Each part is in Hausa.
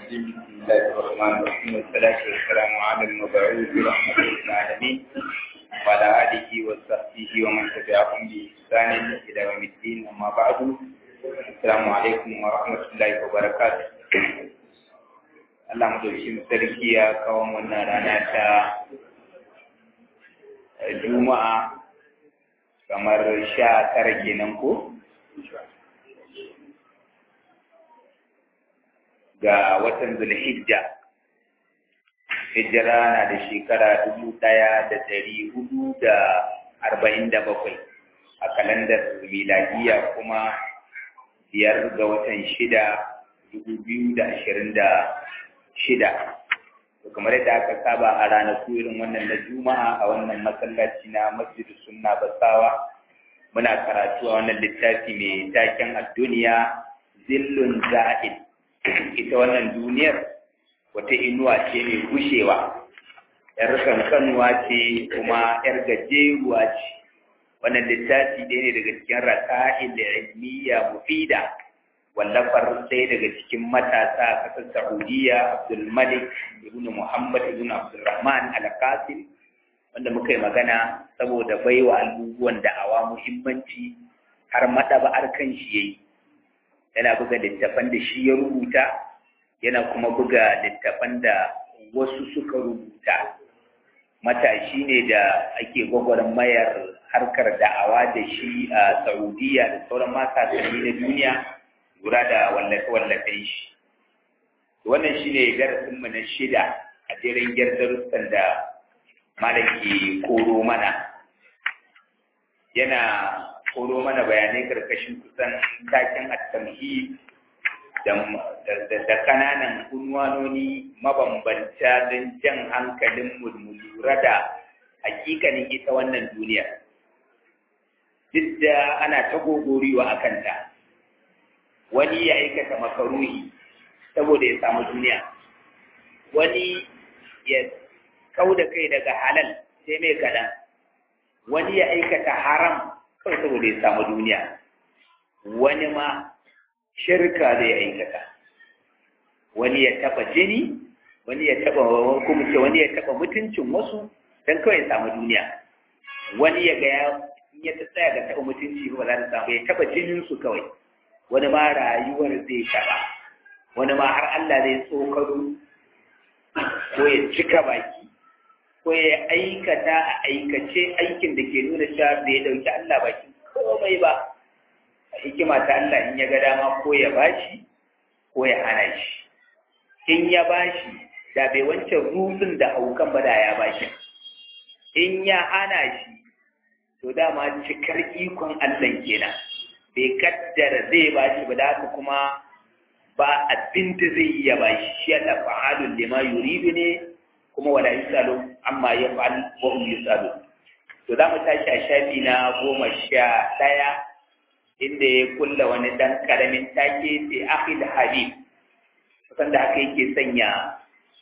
الرجيم بسم الله الرحمن الرحيم والصلاة والسلام على المبعوث رحمة للعالمين وعلى آله وصحبه ومن تبعهم بإحسان إلى يوم الدين أما بعد السلام عليكم ورحمة الله وبركاته Allah madaukin sarki ya kawo wannan rana ta Juma'a kamar sha tara kenan ko? ga watan Zulhijja. Hijira na da shekara dubu ɗaya da ɗari hudu da arba'in da bakwai a kalandar miladiya kuma biyar ga watan shida dubu biyu da ashirin da shida. kamar yadda aka saba a ranaku irin wannan na juma'a a wannan masallaci na masjidu sunna basawa muna karatu a wannan littafi mai taken a duniya zillun za'id ita wannan duniyar wata inuwa ce mai gushewa yar kankanuwa ce kuma yar gajeruwa ce wannan littafi ɗaya ne daga cikin raka'il ilmiya mufida wallafar sai daga cikin matasa a ƙasar Saudiya Abdul Malik ibn Muhammad ibn Abdulrahman Al-Qasim wanda muka yi magana saboda baiwa abubuwan da'awa muhimmanci har madaba'ar kan shi yayi yana buga littafan da shi ya rubuta yana kuma buga littafan da wasu suka rubuta matashi ne da ake gwagwarmayar harkar da'awa da shi a Saudiya da sauran matasanni na duniya lura da wallafe-wallafen shi. Wannan shi ne darasinmu na shida a jerin darussan da malaki koro mana. Yana koro mana bayanai karkashin kusan takin attamhi da kananan unwanoni mabambanta don jan hankalin mu lura da hakikanin ita wannan duniya. Duk da ana ta gogoriwa a kanta. wani ya aikata makaruhi saboda ya samu duniya wani ya kau da kai daga halal sai mai kaɗan wani ya aikata haram kawai saboda ya samu duniya wani ma shirka zai aikata wani ya taɓa jini wani ya taɓa kuma ce wani ya taɓa mutuncin wasu don kawai ya samu duniya wani ya ga ya tsaya ga taɓa mutunci ba za ta samu ya taɓa jininsu kawai wani ma rayuwar zai taɓa wani ma har Allah zai tsokaro ko ya cika baki ko ya aikata a aikace aikin da ke nuna cewa bai dauki Allah baki komai ba a hikima ta Allah in ya ga dama ko ya bashi ko ya hana shi in ya bashi da bai wancan rufin da haukan ba da ya bashi in ya hana shi to dama cikar ikon Allah kenan bai kaddara zai ba shi ba da haka kuma ba abin da zai iya ba shi shi yana fa'alun lima yuridu ne kuma wala yusalu amma ya fa'al wa hum yusalu to za mu tashi a shafi na goma sha ɗaya inda ya kulla wani ɗan ƙaramin take sai akhil habib kusan da haka yake sanya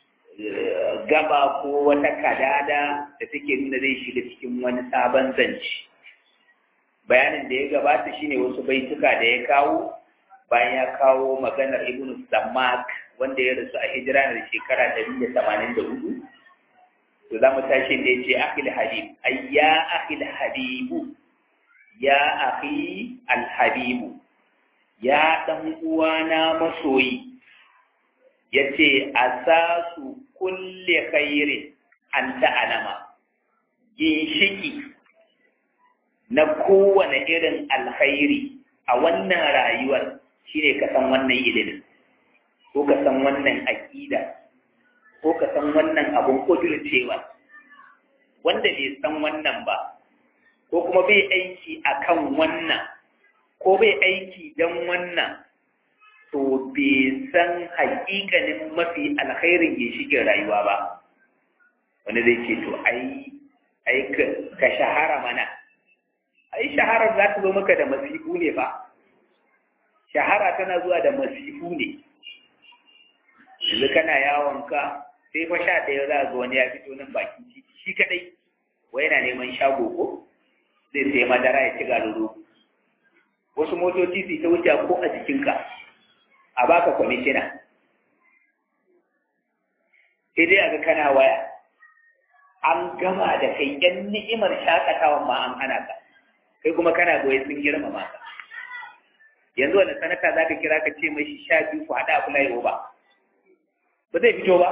gaba ko wata kadada da take nuna zai shiga cikin wani sabon zance bayanin da ya gabata shine wasu baituka da ya kawo bayan ya kawo maganar ibnu sammak wanda ya rasu a hijira da shekara ɗari da tamanin da hudu to za mu tashi da ya ce akhil habib ay ya akhil habibu ya akhi al habibu ya dan uwana masoyi yace asasu kulli khairin anta alama ginshiki na kowane irin alkhairi a wannan rayuwar shine ka san wannan ilimin ko ka san wannan aƙida ko ka san wannan abun kudurcewa wanda bai san wannan ba ko kuma bai aiki akan wannan ko bai aiki don wannan to bai san haƙiƙanin mafi alkhairin ginshiƙin rayuwa ba wanda zai ce to ai ai ka shahara mana ai shaharar za ta zo maka da masifu ne ba shahara tana zuwa da masifu ne yanzu kana yawon ka sai fa sha ɗaya za ga wani ya fito nan bakin titi shi kaɗai wai yana neman shago ko zai sai madara ya ci garuru wasu motoci su ta wuce ko a jikinka a baka kwamishina sai dai aga kana waya an gama da kai yan ni'imar shakatawan ma an hana ka kai kuma kana goye sun girmama ka yanzu wani sanata za ka kira ka ce mai sha biyu ku haɗa abu layo ba ba zai fito ba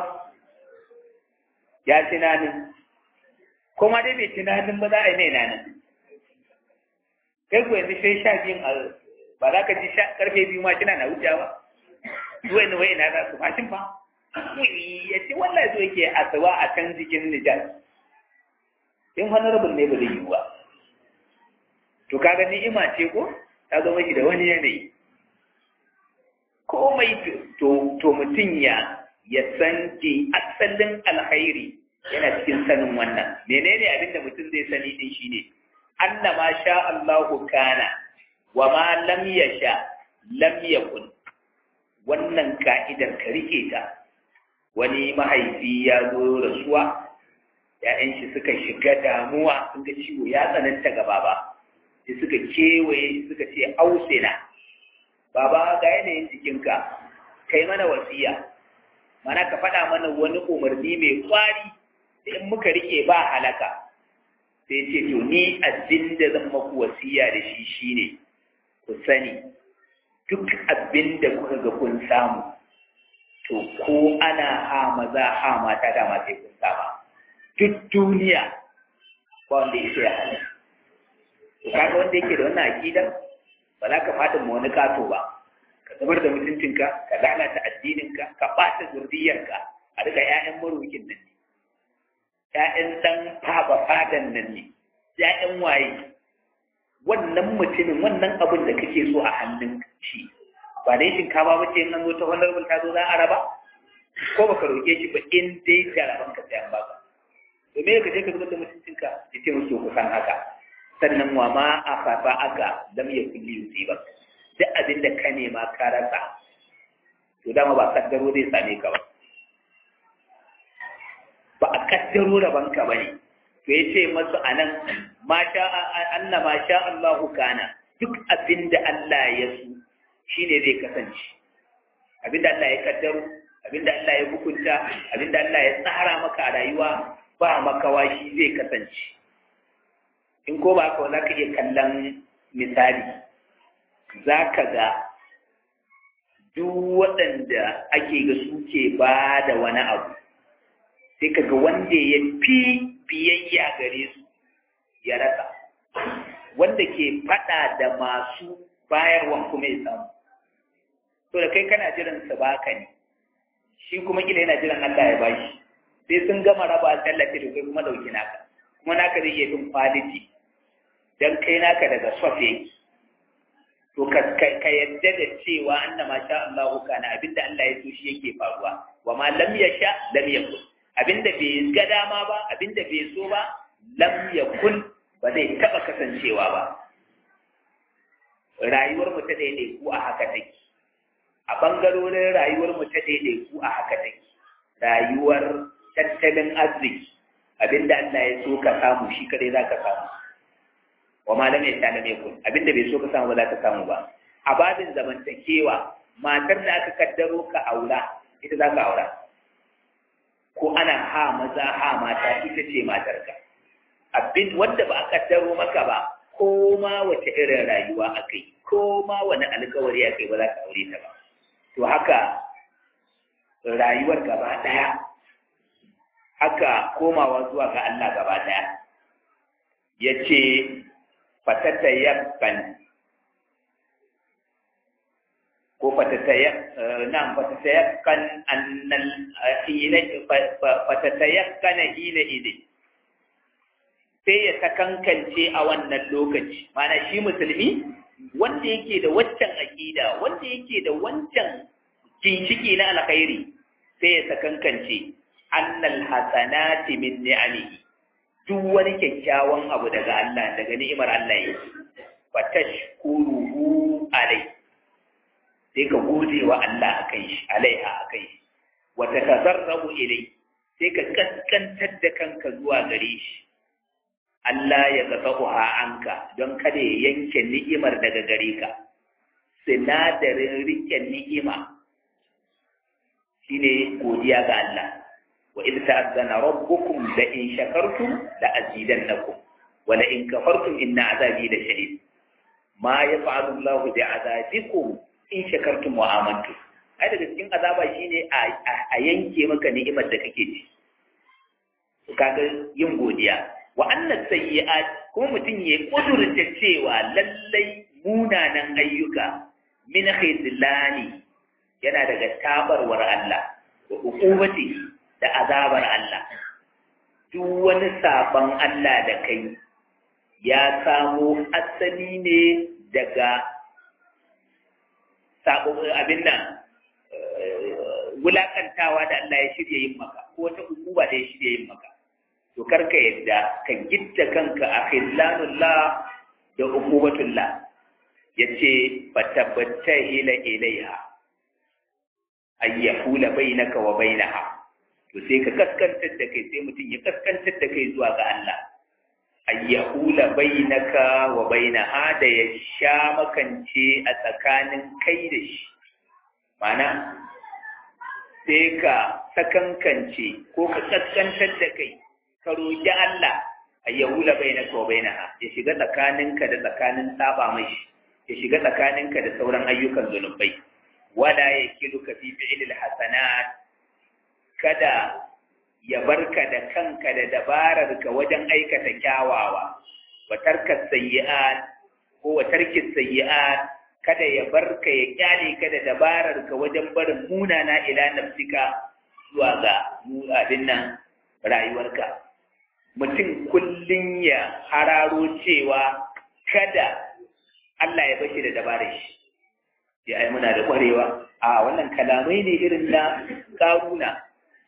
ya tunanin kuma dai bai tunanin ba za a yi mai nanin kai ku yanzu sai sha biyun a ba za ka ji karfe biyu ma kina na wuce ba zuwa ni wai ina za su mashin fa ya ce wallahi zo yake asuba a can jikin Nijar in honorable ne ba zai yi ba to kaga ni'ima ce ko ta zo mashi da wani yanayi komai to to mutum ya ya san ki asalin alkhairi yana cikin sanin wannan menene abin da mutum zai sani din shine annama sha Allahu kana wa ma lam yasha lam yakun wannan ka'idar ka rike ta wani mahaifi ya zo rasuwa ‘ya'yan shi suka shiga damuwa sun ga ciwo ya tsananta ga baba sai suka kewaye suka ce ausina baba ga yanayin jikinka kai mana wasiya mana ka faɗa mana wani umarni mai kwari da in muka rike ba halaka sai ce to ni abin da zan maku wasiya da shi shine ku sani duk abin da kuka ga kun samu to ko ana ha maza ha mata dama sai kun sama duk duniya ba wanda ya ya hana to kaga wanda yake da wannan akida ba za ka fada ma wani kato ba ka zubar da mutuncinka ka lalata addininka ka ɓata zurriyarka a daga 'ya'yan marokin nan ne 'ya'yan ɗan faba fadan nan ne 'ya'yan waye wannan mutumin wannan abin da kake so a hannun shi ba dai shinkafa ba ce in an zo ta honorable ta zo za a raba ko baka roƙe shi ba in dai da raban ka sai an baka to me ka je ka zubar da mutuncinka ya ce musu ku san haka sannan wa ma a fafa aka lam ya kulli yusiba duk abin da ka nema ka rasa to dama ba kaddaro zai same ka ba ba a kaddaro rabanka ba ne to ya ce masu a nan anna ma sha Allahu kana duk abin da Allah ya su shi ne zai kasance abin da Allah ya kaddaro abin da Allah ya hukunta abin da Allah ya tsara maka a rayuwa ba makawa shi zai kasance in ko ba ka za ka iya kallon misali za ka ga duk waɗanda ake ga suke ba da wani abu sai ka ga wanda ya fi biyayya gare su ya rasa wanda ke faɗa da masu bayarwan kuma ya samu to da kai kana jiran su baka ne shi kuma kila yana jiran Allah ya bashi sai sun gama raba tallafi da kai kuma dauki naka kuma naka zai iya bin quality dan kai naka daga soft yake to ka ka yadda da cewa annama sha Allah kana abinda Allah ya so shi yake faruwa wa ma lam yasha lam yakun abinda bai ga dama ba abinda bai so ba lam yakun ba zai taba kasancewa ba rayuwar mu ta daidai ku a haka take a bangarorin rayuwar mu ta daidai ku a haka take rayuwar tattalin arziki abinda Allah ya so ka samu shi kadai za ka samu wa ma lam yasha lam yakun abinda bai so ka samu ba za ka samu ba a babin zamantakewa matar da aka kaddaro ka aura ita za ka aura ko ana ha maza ha mata ita ce matarka abin wanda ba a kaddaro maka ba ko ma wace irin rayuwa akai ko ma wani alkawari akai ba za ka aure ta ba to haka rayuwar gaba daya haka komawa zuwa ga Allah gaba daya yace fatatayakkan ko nan fatatayakkan annal hina fatatayakkan hina idin sai ya sakankance a wannan lokaci mana shi musulmi wanda yake da waccan aƙida wanda yake da wancan ginshiki na alkhairi sai ya sakankance annal hasanati min ni'amihi duk wani kyakkyawan abu daga Allah daga ni'imar Allah yake fa tashkuruhu alai sai ka gode wa Allah akan shi alaiha akan shi wa tatazarrabu ilai sai ka kaskantar da kanka zuwa gare shi Allah ya qata'uha anka don kada ya yanke ni'imar daga gare ka sinadarin rike ni'ima shine godiya ga Allah wa idh ta'azzana rabbukum la in shakartum la azidannakum wa la in kafartum inna azabi la shadid ma yaf'alu Allahu bi azabikum in shakartum wa amantum ai daga cikin azaba shine a yanke maka ni'imar da kake ci kaga yin godiya wa annas sayyi'at kuma mutum ya kudurta cewa lallai munanan ayyuka min khizlani yana daga tabarwar Allah wa uqubati da azabar Allah duk wani sabon Allah da kai ya samo asali ne daga sabon abin nan wulakantawa da Allah ya shirya yin maka ko wata hukuma da ya shirya yin maka to karka yadda ka gitta kanka a khillanullah da uqubatullah yace fatabatta ila ilaiha ay yahula bainaka wa bainaha to sai ka kaskantar da kai sai mutum ya kaskantar da kai zuwa ga Allah ay yahula bainaka wa bainaha da ya sha makance a tsakanin kai da shi mana sai ka sakankance ko ka kaskantar da kai ka roƙi Allah a yahula bai na ko bai ya shiga tsakaninka da tsakanin saba mai ya shiga tsakaninka da sauran ayyukan zunubai wala ya kilu ka fi fi'ilil hasanat kada ya barka da kanka da dabarar ka wajen aikata kyawawa wa tarka sayyi'at ko wa tarki sayyi'at kada ya barka ya kyale ka da dabarar ka wajen barin munana ila nafsika zuwa ga mu abin nan rayuwarka mutum kullum ya hararo cewa kada Allah ya bashi da dabarar shi ya ai muna da kwarewa a wannan kalamai ne irin na karuna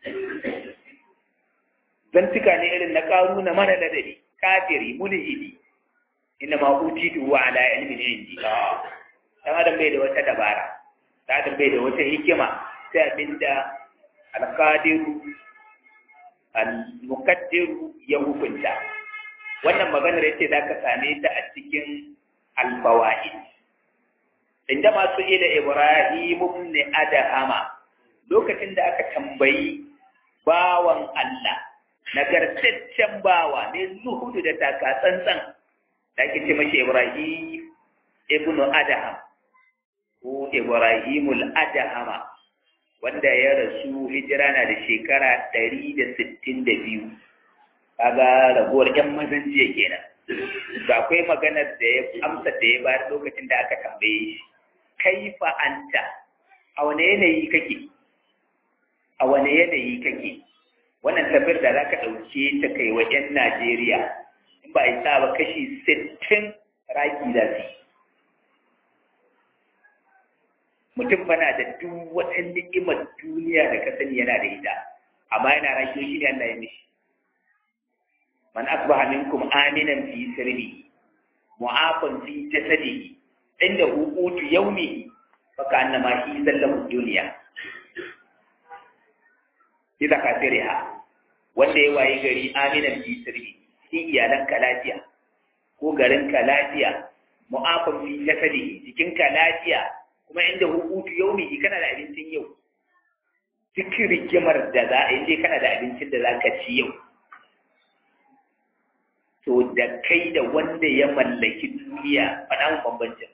zantuka ne irin na karuna mara ladabi kafiri mulhidi inna ma utitu wa ala ilmin indi dan adam bai da wata dabara dan adam bai da wata hikima sai abinda alqadiru al-muqaddiru ya hukunta wannan maganar yace zaka same ta a cikin al-fawaid inda masu ila Ibrahim ibn Adhama lokacin da aka tambayi bawan Allah nagartaccen bawa ne zuhudu da taka tsantsan da ake ce mashi Ibrahim ibn Adham ko Ibrahimul Adhama wanda ya rasu hijira na da shekara ɗari da sittin da biyu kaga ragowar ƴan mazan jiya kenan da akwai maganar da ya amsa da ya bayar lokacin da aka tambaye shi kaifa anta a wane yanayi kake a wane yanayi kake wannan tafiyar da za ka ɗauke ta kai wa ƴan Najeriya in ba a yi sa ba kashi sittin raki za su yi mutum bana da duk wata ni'imar duniya da ka sani yana da ita amma yana rakiyo shi ne Allah ya mishi man asbaha minkum aminan fi sirri mu'afan fi jasadihi inda hukutu yawmihi fa kana ma shi zallahu duniya idza kasiriha wanda ya waye gari aminan fi sirri shi iyalan ka lafiya ko garin ka lafiya mu'afan fi jasadihi jikin ka lafiya kuma inda hukutu yaumi kana da abincin yau cikin rigimar da za a yi kana da abincin da za ka ci yau to da kai da wanda ya mallaki duniya faɗa mu bambancin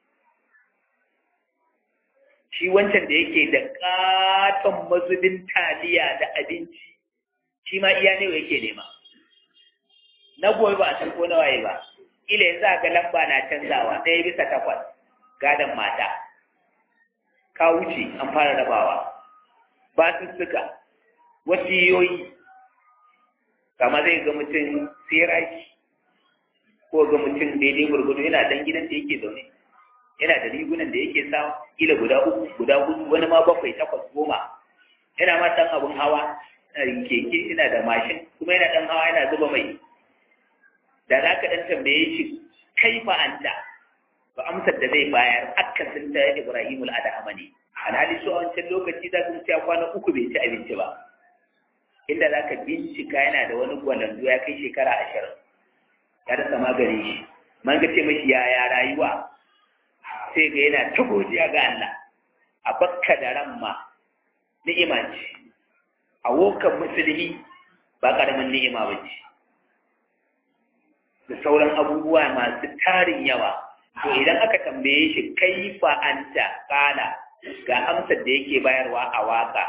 shi wancan da yake da katon mazubin taliya da abinci shi ma iya ne yake nema na goyi ba a san ko na waye ba ila yanzu a ga lamba na canzawa ɗaya bisa takwas gadon mata ka wuce an fara rabawa ba su suka wasiyoyi kama zai ga mutum siraki ko ga mutum daidai gurgudu yana dan gidan da yake zaune yana da rigunan da yake sa kila guda uku guda hudu wani ma bakwai takwas goma yana ma dan abun hawa yana da keke yana da mashin kuma yana dan hawa yana zuba mai da za ka dan tambaye shi kai fa anta to amsar da zai bayar akasin ta Ibrahim al-Adhama ne alhali su a wancan lokaci za su ci kwana uku bai ci abinci ba inda za ka bincika yana da wani gwalandu ya kai shekara ashirin ya rasa maganin shi man ga ce mashi yaya rayuwa sai ga yana ta godiya ga Allah a bakka da ran ma ni'ima ce a wokan musulmi ba ƙaramin ni'ima ba ce da sauran abubuwa masu tarin yawa to idan aka tambaye shi kaifa anta kala ga amsar da yake bayarwa a waka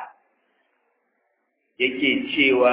yake cewa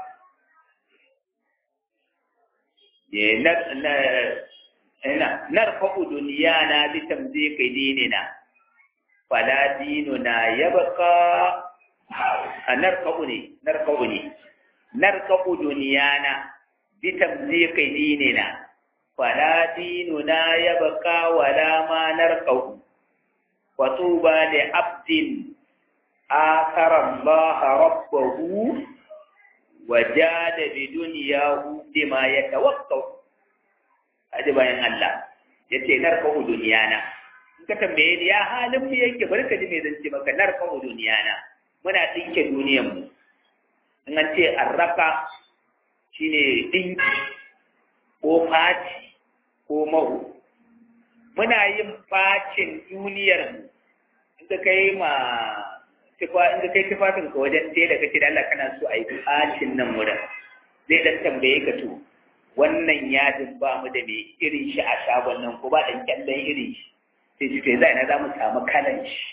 narfa'u duniyana bi tamziki dinina fala dinuna yabqa narfa'u ne narfa'u ne narfa'u duniyana bi tamziki dinina fala dinuna yabqa wala ma narqahu wa tuba li abdin akara Allah rabbahu wa jada bi dunyahu bima yatawaqqaw aje bayan Allah yace narqahu duniyana in ka tambaye ni ya halin mu yake barka ji me zance maka narqahu duniyana muna dinke duniyar mu in an ce arraka shine dinki ko faci ko mahu muna yin facin duniyar mu inda kai ma tufa inda kai tufafin ka wajen tela kace da Allah kana so a yi facin nan wurin zai dan tambaye ka to wannan yadin ba mu da mai irin shi a shagon nan ko ba dan kyallen irin shi sai shi to yanzu ina za mu samu kalan shi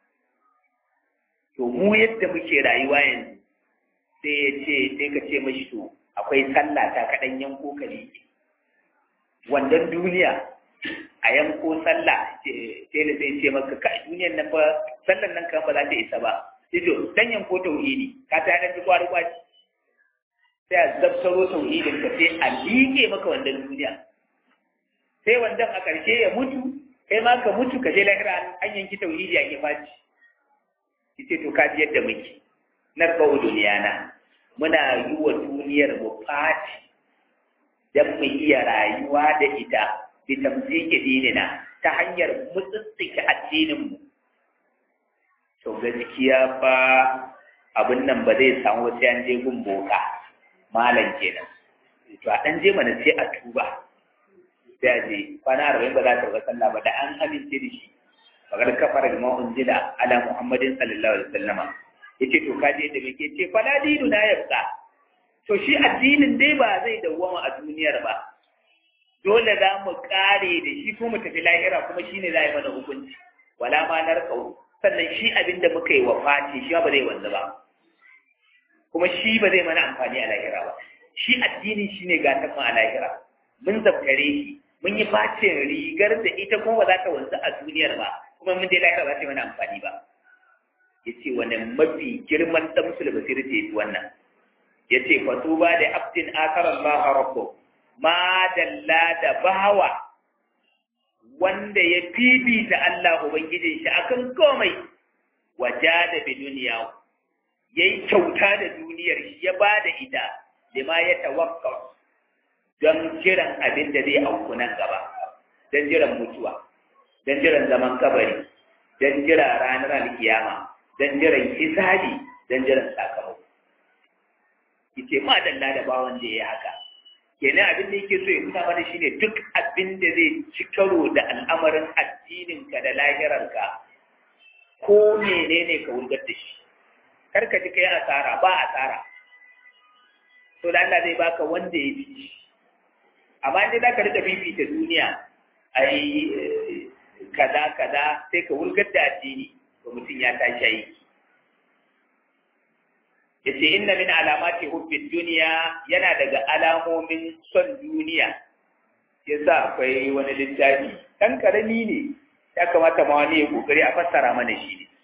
to mu yadda muke rayuwa yanzu sai ya ce sai ka ce mashi to akwai sallah ta kaɗan yanko ka liƙe wannan duniya a yanko sallah sai da sai ce maka ka duniyan nan ba sallan nan kan ba za ta isa ba sai to dan yanko tauhidi ka ta dan kwari kwaci sai a zabtaro tauhidin ka sai a liƙe maka wannan duniya sai wandan a ƙarshe ya mutu kai ma ka mutu ka je lahira an yanki tauhidi a kifaci yace to ka ji yadda muke narqau duniyana muna yi wa duniyar mu fati don mu iya rayuwa da ita bi tamziki dinina ta hanyar mutsitsike addininmu to gaskiya fa abin nan ba zai samu sai an je gun boka malam kenan to a dan je mana sai a tuba sai a je kwana arba'in ba za ta ga sallah ba da an amince da shi fagar kafara da ma'un jila ala muhammadin sallallahu alaihi wasallama yace to kaje da muke ce fala dinu na yabqa to shi addinin dai ba zai dawwama a duniyar ba dole za mu kare da shi ko mu tafi lahira kuma shine za yi mana hukunci wala ma narkau sannan shi abin da muka yi wa fati shi ba zai wanzu ba kuma shi ba zai mana amfani a lahira ba shi addinin shi ne gatan mu a lahira mun zabtare shi mun yi facin rigar da ita kuma ba za ta wanzu a duniyar ba kuma mun dai lahira ba za ta yi mana amfani ba yace wani mafi girman damsul basir ce wannan yace fatuba da abdin akara Allah rabbu ma dalla da bawa wanda ya fifita Allah ubangijin shi akan komai wajada bi duniya yayi kyauta da duniyar shi ya bada ita lima ya tawakka don jiran abin da zai auku nan gaba don jiran mutuwa don jiran zaman kabari don jira ranar alkiyama don jiran hisabi don jiran sakamako yace ma dalla da bawan da ya haka kenan abin da yake so ya nuna mana shine duk abin da zai ci karo da al'amarin addinin ka da lahirarka ko menene ka wurgar da shi kar ka ji kai asara ba asara to da Allah zai baka wanda ya fi amma in za ka rika fifita duniya ai kaza kaza sai ka wurgar da addini to mutum ya tashi aiki yace inna min alamati hubbid dunya yana daga alamomin son duniya yasa akwai wani littafi dan karami ne ya kamata ma wani ya kokari a fassara mana shi ne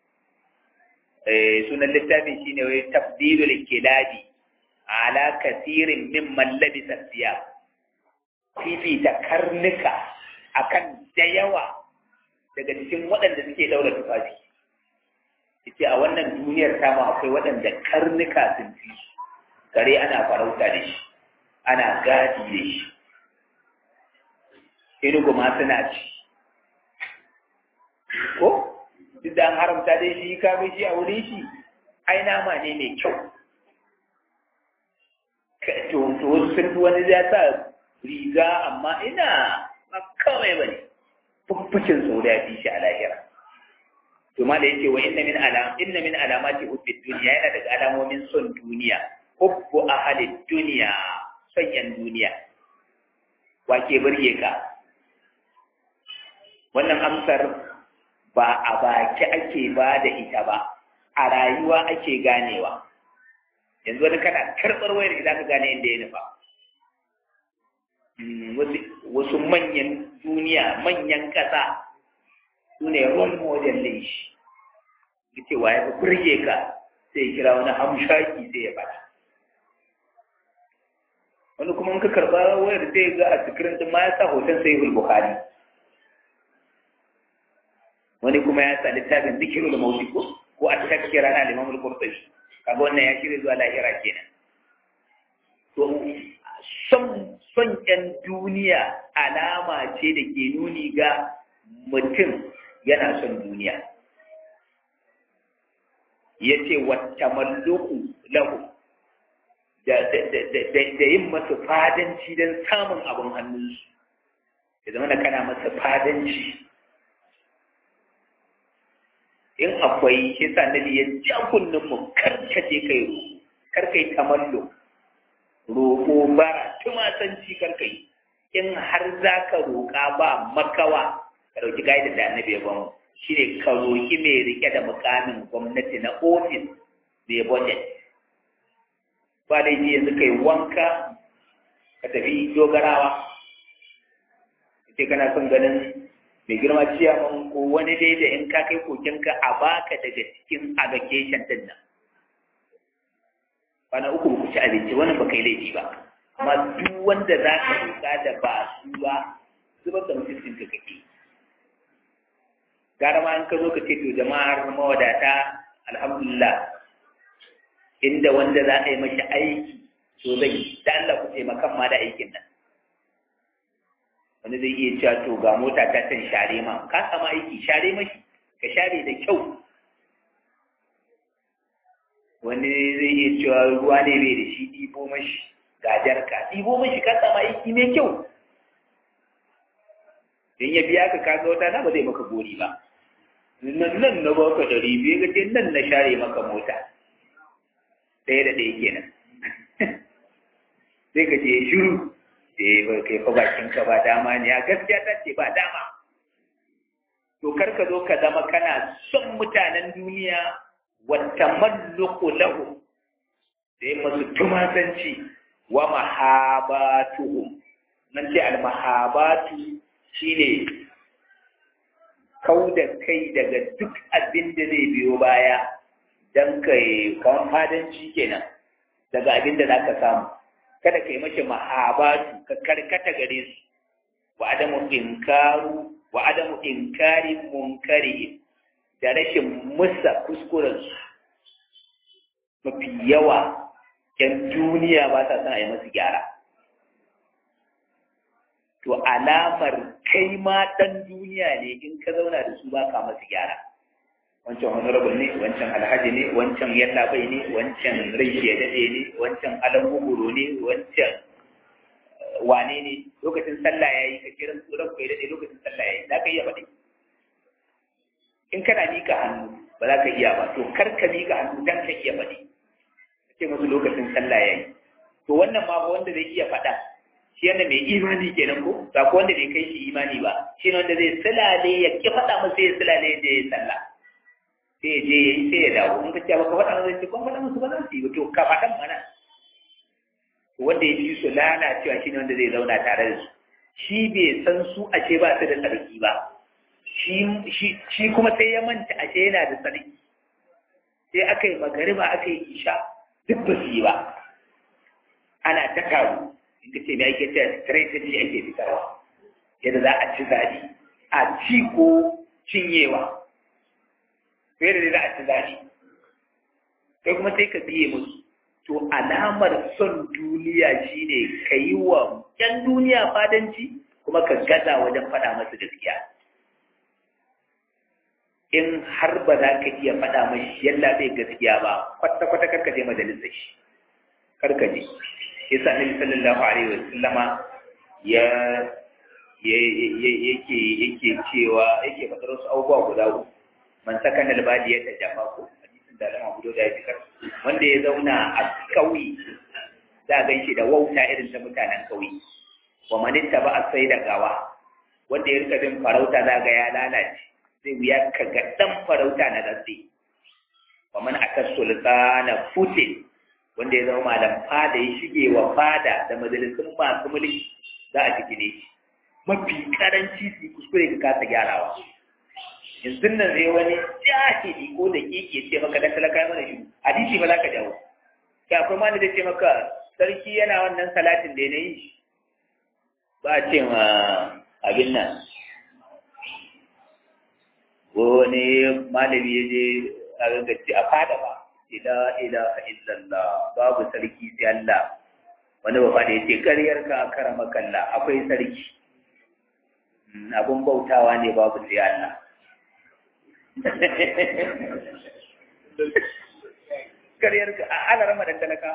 eh sunan littafin shine wai tafdilul kilabi ala kasirin mimman labisa siya fifita karnuka akan da yawa daga cikin waɗanda suke daura tufafi yace a wannan duniyar tamu akwai waɗanda karnuka sun fi kare ana farauta da shi ana gadi da shi inugu ma suna ci ko duk da an haramta dai shi ka shi a wurin shi ai nama ne mai kyau to to wasu sun wani ya sa riga amma ina ba kawai ba ne fuffucin sau da ya fi shi a lahira to ma da yake wa inna min alam inna min alamati hubbid dunya yana daga alamomin son duniya hubbu ahli dunya son yan duniya wa ke burge ka wannan amsar ba a baki ake ba da ita ba a rayuwa ake ganewa yanzu wani kana karɓar wayar za ka gane inda ya nufa wasu manyan duniya manyan ƙasa su ne role model ɗin shi yace wa ya burge ka sai kira wani hamshaki sai ya faɗa wani kuma in ka karɓa wayar sai ga a sikirin ɗin ma ya sa hoton sai bukhari wani kuma ya sa littafin zikiru da mauti ko ko a cikin rana limam al-qurtubi kaga wannan ya shirya zuwa lahira kenan to son son ƴan duniya alama ce da ke nuni ga mutum yana son duniya yace wata malluku lahu da da yin masa fadanci don samun abin hannunsu ya zama da kana masa fadanci in akwai shi sa nabi ya ja kunnen mu karkace kai roƙo karkai tamallo roƙo bara tumasanci karkai in har za ka roƙa ba makawa ka ɗauki gaida da annabi ya bamu shi ne ka roƙi mai rike da mukamin gwamnati na ofis mai budget ba da yanzu kai wanka ka tafi dogarawa sai kana son ganin mai girma ciyaman ko wani dai da in ka kai kokenka a baka daga cikin allocation din nan bana uku ku ci abinci wannan ba kai laifi ba amma duk wanda za ka roƙa da ba su ba zubar da mutuncin ka kake gara ma in ka zo ka ce to jama'ar mawadata alhamdulillah inda wanda za a yi mashi aiki to zai da Allah ku taimakan ma da aikin nan wani zai iya cewa to ga mota ta can share ma ka sama aiki share mashi ka share da kyau wani zai iya cewa ruwa ne bai da shi ɗibo mashi ga jarka ɗibo mashi ka sama aiki mai kyau in ya biya ka kaga wata na ba zai maka gori ba nan nan na baka ɗari biyu ga ce nan na share maka mota ɗaya da ɗaya kenan sai ka ce shiru eh ba kai fa bakin ka ba dama ne a gaskiya ta ce ba dama to kar ka zo ka zama kana son mutanen duniya wa tamalluqu lahu da yi masu tumasanci wa mahabatuhum nan ce al mahabatu shine kau da kai daga duk abin da zai biyo baya dan kai kawan fadanci kenan daga abin da zaka samu kada ka yi mace mahabatu ka karkata gare su wa adamu inkaru wa adamu inkari munkari da rashin musa kuskuren su mafi yawa yan duniya ba sa son a yi masu gyara to alamar kai ma dan duniya ne in ka zauna da su ba ka masu gyara wancan honorable ne wancan alhaji ne wancan yallabai ne wancan rai ya dade ne wancan alambuguro ne wancan wane ne lokacin sallah ya yi ka kiran tsoron kai dade lokacin sallah ya yi za ka iya faɗi in kana mika hannu ba za ka iya ba to kar ka mika hannu dan ka iya faɗi ka ce musu lokacin sallah ya yi to wannan ma ba wanda zai iya faɗa shi yana mai imani kenan ko ba ko wanda bai kai shi imani ba shi ne wanda zai silale ya ki faɗa masa ya silale da ya sallah sai ya je ya yi sai ya dawo in ka ce baka faɗa masa ce kuma faɗa musu ba za su yi ba to ka faɗan mana wanda ya fi su lalacewa shi ne wanda zai zauna tare da su shi bai san su a ce ba su da tsarki ba shi kuma sai ya manta a ce yana da tsarki sai aka yi magariba aka yi isha duk ba su yi ba ana ta karu in ka ce me ake ce strategy ake fitarwa yadda za a ci zaɓe a ci ko cinyewa sai da za a ci zaɓe kai kuma sai ka biye musu to alamar son duniya shine ka yi wa ‘yan duniya fadanci kuma ka gaza wajen faɗa masu gaskiya in har ba za ka iya faɗa mashi yalla bai gaskiya ba kwata-kwata karka je majalisar shi karka je ya sa nabi sallallahu alaihi wa sallama ya yake yake cewa yake faɗar wasu abubuwa guda uku man sakana albadiya ta jafa ko hadisin da lama hudu da ya fikar wanda ya zauna a kauye za a gaishe da wauta irin ta mutanen kauye wa manitta ba a sai da gawa wanda ya rika bin farauta za ga ya lalace zai wuya ka ga dan farauta na zatse wa man aka sultana futin wanda ya zama malam fada ya shige wa fada da majalisun masu mulki za a jiki ne mafi karanci su kuskure ka kasa gyarawa yanzu nan zai wani jahili ko da kike ce maka da talaka mana shi hadisi ba za ka jawo ya akwai ma da ce maka sarki yana wannan salatin da ya yi ba a ce ma abin nan wani malami ya je a gangace a fada ba ila ilaha illallah babu sarki sai Allah wani ba da yace ƙaryar ka karama kalla akwai sarki abun bautawa ne babu sai Allah ƙaryar ka a ana rama dan talaka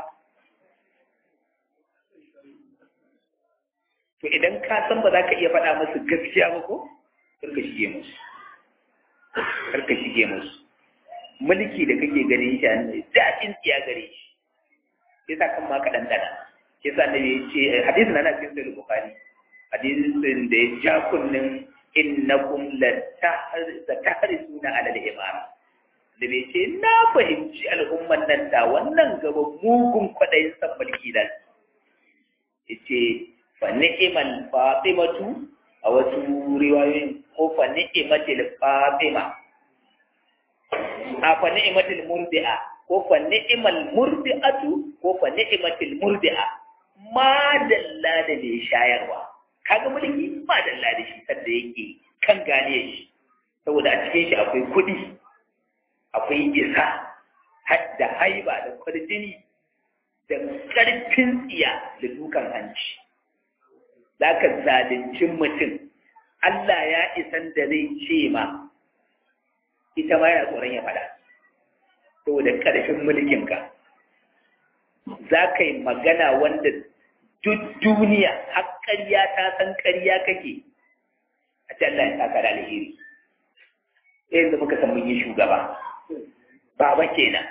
to idan ka san ba za ka iya faɗa musu gaskiya ba ko karka shige musu karka shige musu mulki da kake ganin shi an daɗin tsiya gare shi sai sa kan ma ka ɗanɗana sai sa nabi ya ce hadisin na cikin sahih bukhari hadisin da ya ja kunnin innakum la tahrisuna ala al-imara da bai ce na fahimci al'umman nan da wannan gaba mugun kwaɗayin san mulki da ya ce fa ni'imal fatimatu a wasu riwayoyin ko fa ni'imatil fatima a fa ni'imatil murdi'a ko fa ni'imal murdi'atu ko fa ni'imatil murdi'a ma dalla da mai shayarwa kaga mulki ma dalla da shi sanda yake kan gane shi saboda a cikin shi akwai kuɗi akwai isa da haiba da kwarjini da ƙarfin tsiya da dukan hanci za ka zalunci mutum Allah ya isan da zai ce ma ita ma yana tsoron ya faɗa saboda ƙarfin mulkinka za ka yi magana wanda duk duniya har ƙarya ta san ƙarya kake a ce Allah ya saka da alheri yanzu muka san mun yi shugaba baba kenan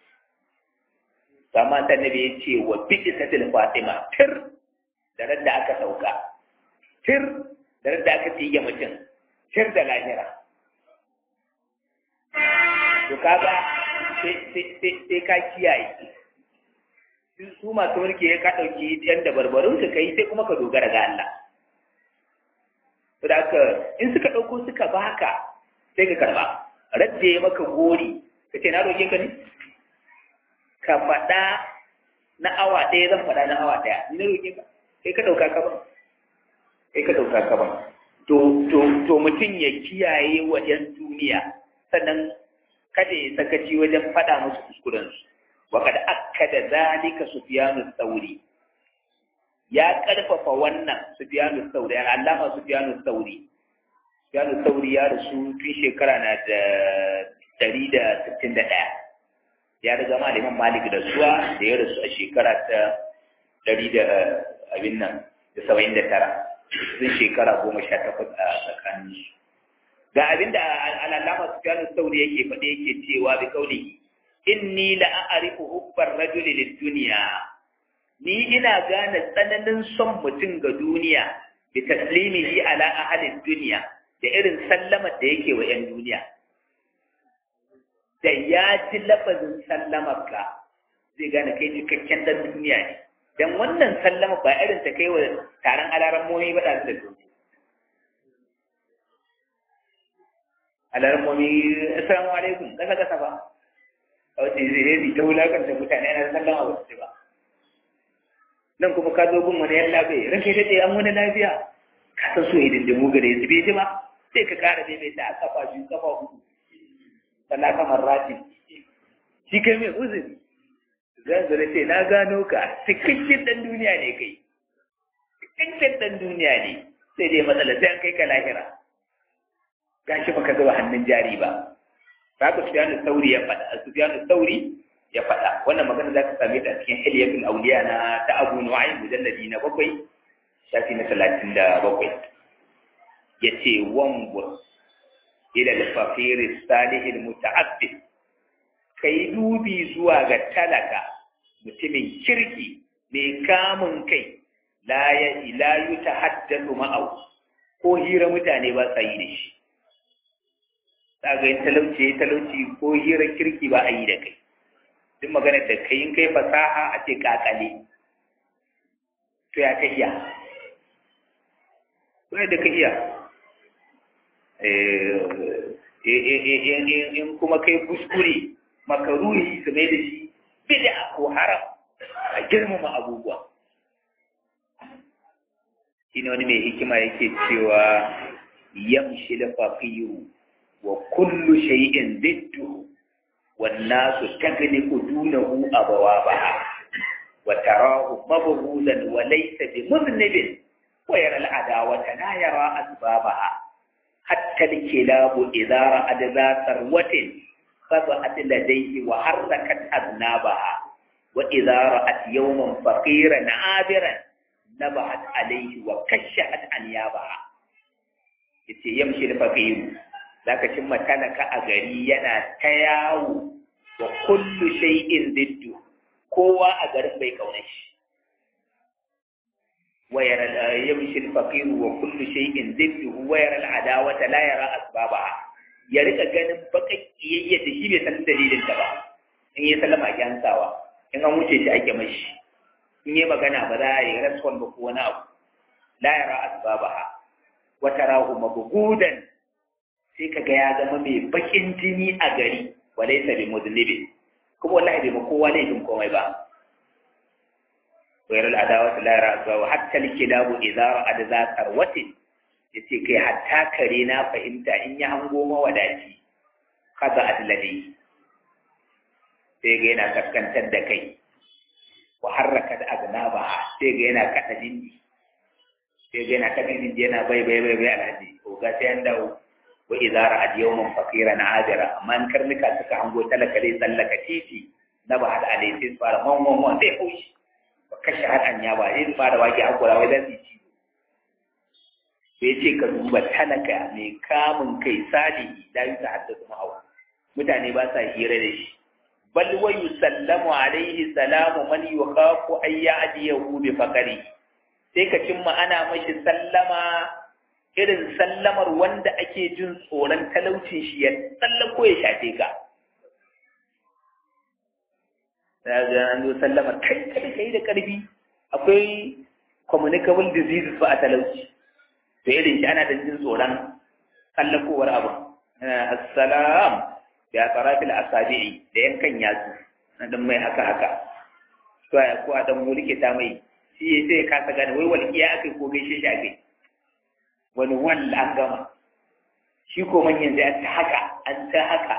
sama ta nabi ya ce wa bi'isatil fatima tir da da aka sauka tir da da aka tige mutum tir da lahira to kaga sai ka kiyaye su masu mulki ya ka ɗauki yan da barbarun su kai sai kuma ka dogara ga Allah saboda in suka ɗauko suka baka sai ka karba radda ya maka gori ka ce na roƙe ka ne ka faɗa na awa ɗaya zan faɗa na awa ɗaya ni na roƙe ka kai ka ɗauka ka ba kai ka ɗauka ka ba to to to mutum ya kiyaye wa ‘yan duniya sannan kada ya sakaci wajen faɗa musu kuskurensu wa kada akkada zalika sufyanu sauri ya ƙarfafa wannan sufyanu sauri ya allama sufyanu sauri sufyanu sauri ya rasu tun shekara na da ɗari da sittin da ɗaya ya riga malamin malik da suwa da ya rasu a shekara ta ɗari da abin nan da saba'in da tara sun shekara goma sha takwas a tsakanin su ga abin da al'alama su fiye sauri yake faɗe yake cewa bi kauli inni la a'rifu hubbar rajuli lid dunya ni ina gane tsananin son mutum ga duniya bi taslimihi ala ahli dunya da irin sallamar da yake wa 'yan duniya da ya ji lafazin sallamarka zai gane kai cikakken dan duniya ne dan wannan sallama ba irin ta kai wa taron alaran momi ba da su alaran momi assalamu alaikum kasa kasa ba a wace zai yi ta wulakanta mutane na sallama ba su ba nan kuma ka zo gun wani yan lafiya ranke ta ce an wani lafiya ka san so idan da mu gare su bai ji ba sai ka kara daidaita a kafa biyu kafa hudu talaka marrati shi kai mai uzuri zan zara ce na gano ka cikakken dan duniya ne kai cikakken dan duniya ne sai dai matsala sai an kai ka lahira gashi baka zuba hannun jari ba haka Sufyanu Sauri ya faɗa Sufyanu Sauri ya faɗa wannan magana za ka same ta a cikin Hilyatul Awliya na ta Abu Nu'aym mujalladi na bakwai shafi na talatin da bakwai yace wangur ila al-faqir as-salih al-muta'abbid kai dubi zuwa ga talaka mutumin kirki mai kamun kai la ya ila yutahaddathu ma'ahu ko hira mutane ba sa yi da shi kaga yin talauci ya talauci ko hira kirki ba a yi da kai duk magana da kai in kai fasaha a ce kakale to ya ka iya to da ka iya in kuma kai kuskure makaruhi su mai da shi bid'a ko haram a girmama abubuwa shine wani mai hikima yake cewa yamshi da faqiru wa kullu shay'in diddu wan nasu tagliqu dunahu abawabaha wa tarahu mabghuzan wa laysa bi mudnibin wa yara al-adawata la yara asbabaha hatta al-kilabu idha ra'ad za sarwatin خضعت لديه وحركت أذنابها وإذا رأت يوما فقيرا عابرا نبهت عليه وكشحت أنيابها yace yamshi da faqiru zaka cimma talaka a gari yana ta yawo wa kullu shay'in diddu kowa a garin bai kauna shi wa yara yamshi da faqiru wa kullu shay'in diddu wa yara al-adawata la yara asbabaha ya rika ganin bakan kiyayya da shi bai san dalilin ta ba in yi sallama ake hansawa in an wuce shi ake mashi in yi magana ba za a yi respond ba ko wani abu la yara asbabaha wa tarahu mabghudan sai kaga ya zama mai bakin jini a gari walaysa bi mudnibin kuma wallahi bai ma kowa laifin komai ba wayar al'adawa la yara asbabaha hatta al-kilabu idza ra'ad za tarwatin ya ce kai hatta kare na fahimta in ya hango mawadaci kaza adladai sai ga yana kaskantar da kai wa harraka da aznaba sai ga yana kada dindi sai ga yana kada dindi yana bai bai bai bai alhaji ko ga sai an dawo wa idza ra'ad yawman faqiran ajira amma in karnuka suka hango talaka dai tsallaka titi na ba hada alai sai fara man man man sai haushi ba kashe har anya ba sai fara waki hakura wai zan ci sai ce ka duba talaka mai kamun kai salihi da yi ta haddasa ma'awa mutane ba sa hira da shi bal wa yusallamu alaihi salamu man yukhafu ay ya'diyahu bi faqari sai ka cimma ana mashi sallama irin sallamar wanda ake jin tsoron talaucin shi ya tsallako ya shafe ka daga an zo sallamar kai kada kai da karfi akwai communicable diseases ba a talauci to irin shi ana da jin tsoron kallakowar abu assalam ya tsarafil asabi'i da yankan yatsu na dan mai haka haka to ya ko dan mulke ta mai shi sai ka kasa gane wai walƙiya akai ko gaishe shi akai wani wal an gama shi ko manyan sai ta haka an ta haka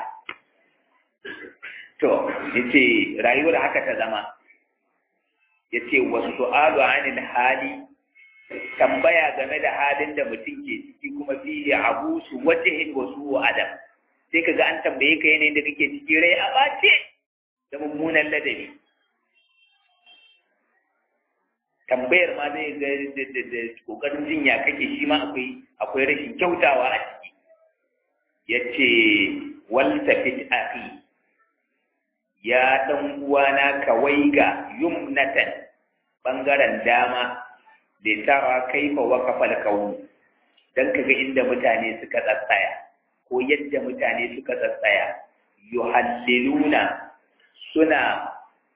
to yace rayuwar haka ta zama yace wasu su'alu anil hali tambaya game da halin da mutum ke ciki kuma fiye abu su wajihin wasu wa adam sai ka ga an tambaye ka yanayin da kake ciki rai a ɓace da mummunan ladabi tambayar ma zai ga da kokarin jinya kake shi ma akwai akwai rashin kyautawa a ciki ya ce waltafit akhi ya ɗan uwana kawai ga yumnatan ɓangaren dama da tara kaifa waqafa al-kawn dan kaga inda mutane suka tsatsaya ko yadda mutane suka tsatsaya yuhalliluna suna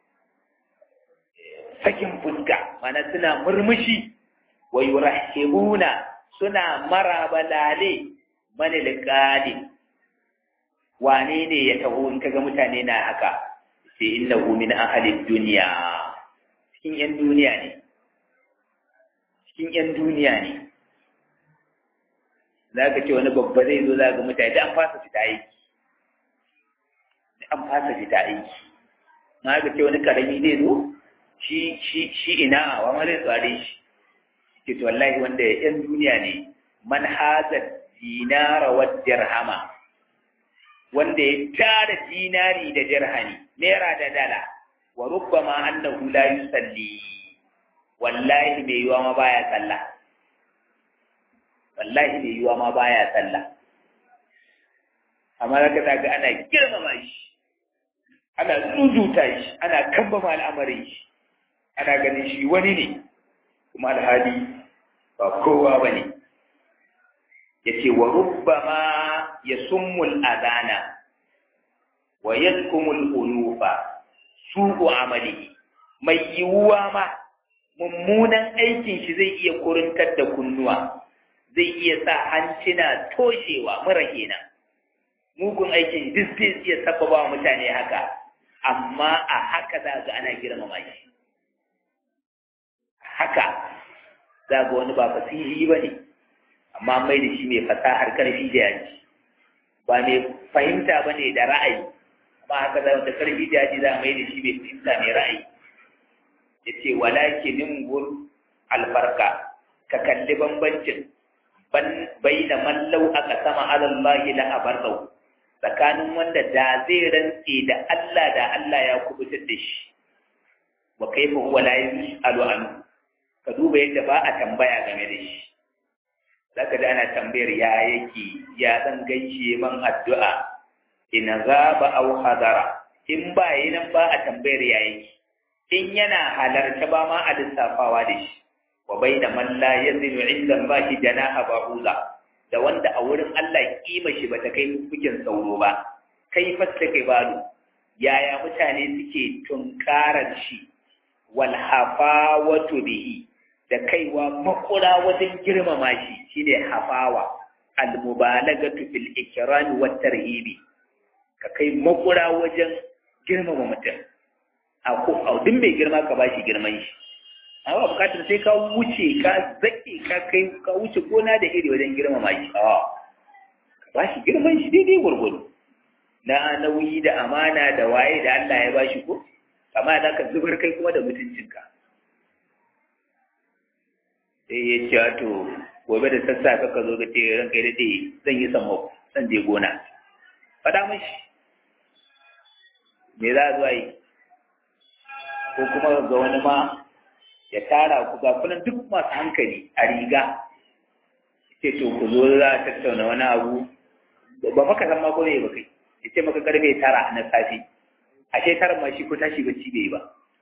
sakin fuska mana suna murmushi wa yurahibuna suna marabalale man alqadi wane ne ya taho in kaga mutane na haka sai innahu min ahli dunya cikin yan duniya ne cikin 'yan duniya ne za ka ce wani babba zai zo za ga mutane da an fasa fita aiki da an fasa fita aiki na ga ce wani karami zai zo shi shi shi ina wa ma zai tsare shi ke to wallahi wanda 'yan duniya ne man haza dinara wa dirhama wanda ya tara dinari da dirhami naira da dala wa rubbama annahu la yusalli wallahi mai yiwa ma baya sallah wallahi mai yiwa ma baya sallah amma za ka ga ana girmama shi ana tsuzuta shi ana kambama al'amarin shi ana ganin shi wani ne kuma alhali ba kowa ba ne ya ce wa rubbama ya summul azana wa yadkumul unufa su'u amalihi mai yiwuwa ma mummunan aikin shi zai iya kurintar da kunnuwa zai iya sa hancina toshewa mura kenan mugun aikin duk zai iya sababa wa mutane haka amma a haka za ga ana girmama shi haka za ga wani ba fasiri ba ne amma mai da shi mai fasahar karfi da yaji ba mai fahimta ba ne da ra'ayi amma haka za da karfi da yaji za a mai da shi mai fahimta mai ra'ayi ya ce walakinin gur albarka ka kalli bambancin bai da mallau aka sama alallahi la abarrau tsakanin wanda da zai rantse da Allah da Allah ya kubutar da shi wa kaifa huwa la yusalu anhu ka duba yadda ba a tambaya game da shi zaka da ana tambayar ya yake ya zan gaishe man addu'a in gaba aw hadara in ba yi nan ba a tambayar ya yake in yana halarta ba ma a lissafawa da shi wa baina man la yazinu inda Allah janaha ba'uza da wanda a wurin Allah kima shi bata kai kukin sauro ba kai fasta kai balu yaya mutane suke tunkarar shi wal hafawatu bihi da kaiwa makura wajen girmama shi shine hafawa al mubalagatu fil ikram wat tarhibi ka kai makura wajen girmama mutum a ko a duk mai girma ka bashi girman shi amma bukatar sai ka wuce ka zake ka kai ka wuce gona da iri wajen girmama shi a ka bashi girman shi daidai gurgudu na nauyi da amana da waye da Allah ya bashi ko amma da ka zubar kai kuma da mutuncinka sai ya ce to gobe da sassafe ka zo ka ce ranka ya daɗe zan yi sammako zan je gona faɗa mashi me za a zuwa yi ko kuma ga wani ma ya tara ku ga kunan duk masu hankali a riga ce to ku zo za a tattauna wani abu ba maka san ma ko ne ba kai ya ce maka karfe tara na safe a ce tara ma shi ko tashi bacci bai ba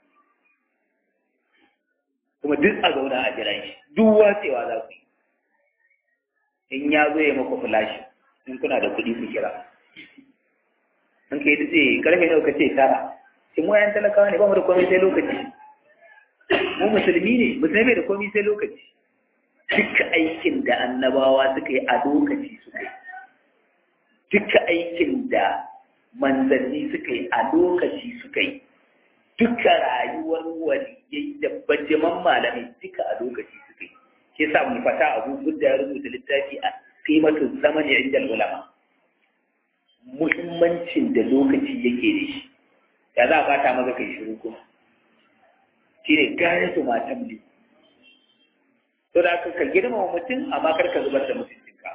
kuma duk a zauna a jiran shi duk watsewa za ku yi in ya zo ya maka fulashi in kuna da kuɗi ku kira in kai dutse karfe nawa ka ce tara sai mu yan talakawa ne ba mu da komai sai lokaci mu musulmi ne musulmi da komai sai lokaci duka aikin da annabawa suka yi a lokaci suka yi duka aikin da manzanni suka yi a lokaci suka yi duka rayuwar waliyai da bajiman malamai duka a lokaci suka yi ke sa mu fata abu da ya rubuta littafi a qimatu zamani inda ulama muhimmancin da lokaci yake da shi ya za a bata maka kai shiru kuma shi ne gane su matan ne to da ka girmama mutum amma kar ka zubar da mutuncinka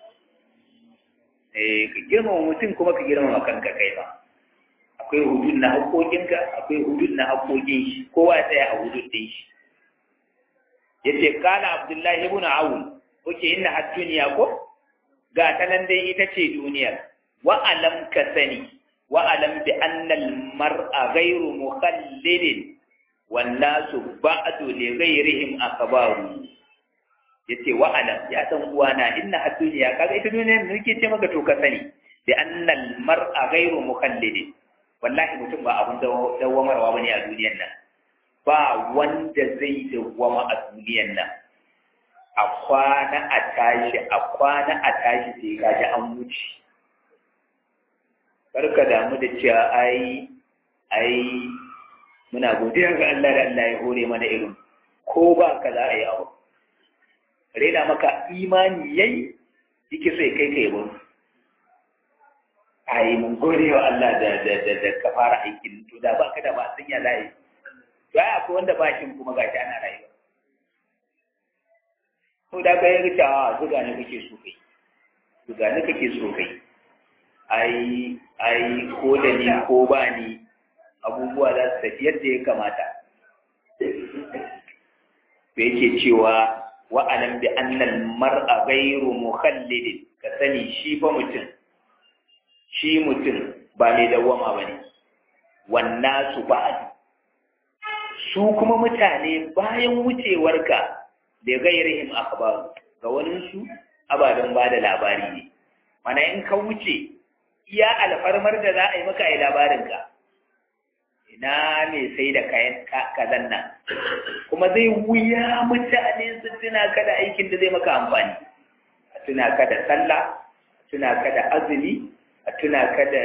eh ka girmama mutum kuma ka girmama kanka kai ba akwai hudud na haƙoƙinka akwai hudud na haƙoƙin shi kowa ya tsaya a hudud ɗin shi yace kana abdullahi ibn awun oke inna had duniya ko ga ta nan dai ita ce duniyar wa alam ka sani wa alam bi anna al mar'a ghayru mukhallidin wan nasu ba'du li ghayrihim akbaru yace wa alam ya san uwana inna had duniya kaga ita duniyar da nake ce maka to ka sani bi anna al mar'a ghayru mukhallidin wallahi mutum ba abun dawamarwa bane a duniyar nan ba wanda zai dawwama a duniyar nan a kwana a tashi a kwana a tashi sai ka ji an wuce karka damu da cewa ai ai muna godiya ga Allah da Allah ya hore mana irin ko ba ka za a yi abu rena maka imani yayi yake so ya kai ka yabo ai mun gode wa Allah da da da, da ka fara aikin to da ba ka da ba sun ya layi to ai akwai wanda ba shi kuma gashi ana rayuwa to da kai ga cewa zuga ne kake so kai zuga ne kake so kai ai ai ko da ni ko ba ni abubuwa za su tafi yadda ya kamata to yake cewa wa alam bi anna al mar'a ghayru mukhallidin ka sani shi fa mutum shi mutum ba mai dawwama ba ne wannan su ba su kuma mutane bayan wucewarka da gairihim akhbar ga wani su ababen ba da labari ne mana in ka wuce iya alfarmar da za a yi maka a yi labarinka ina mai sai da kayan kazan nan kuma zai wuya mutane su tuna ka da aikin da zai maka amfani a tuna ka da sallah a tuna ka da azumi a tuna ka da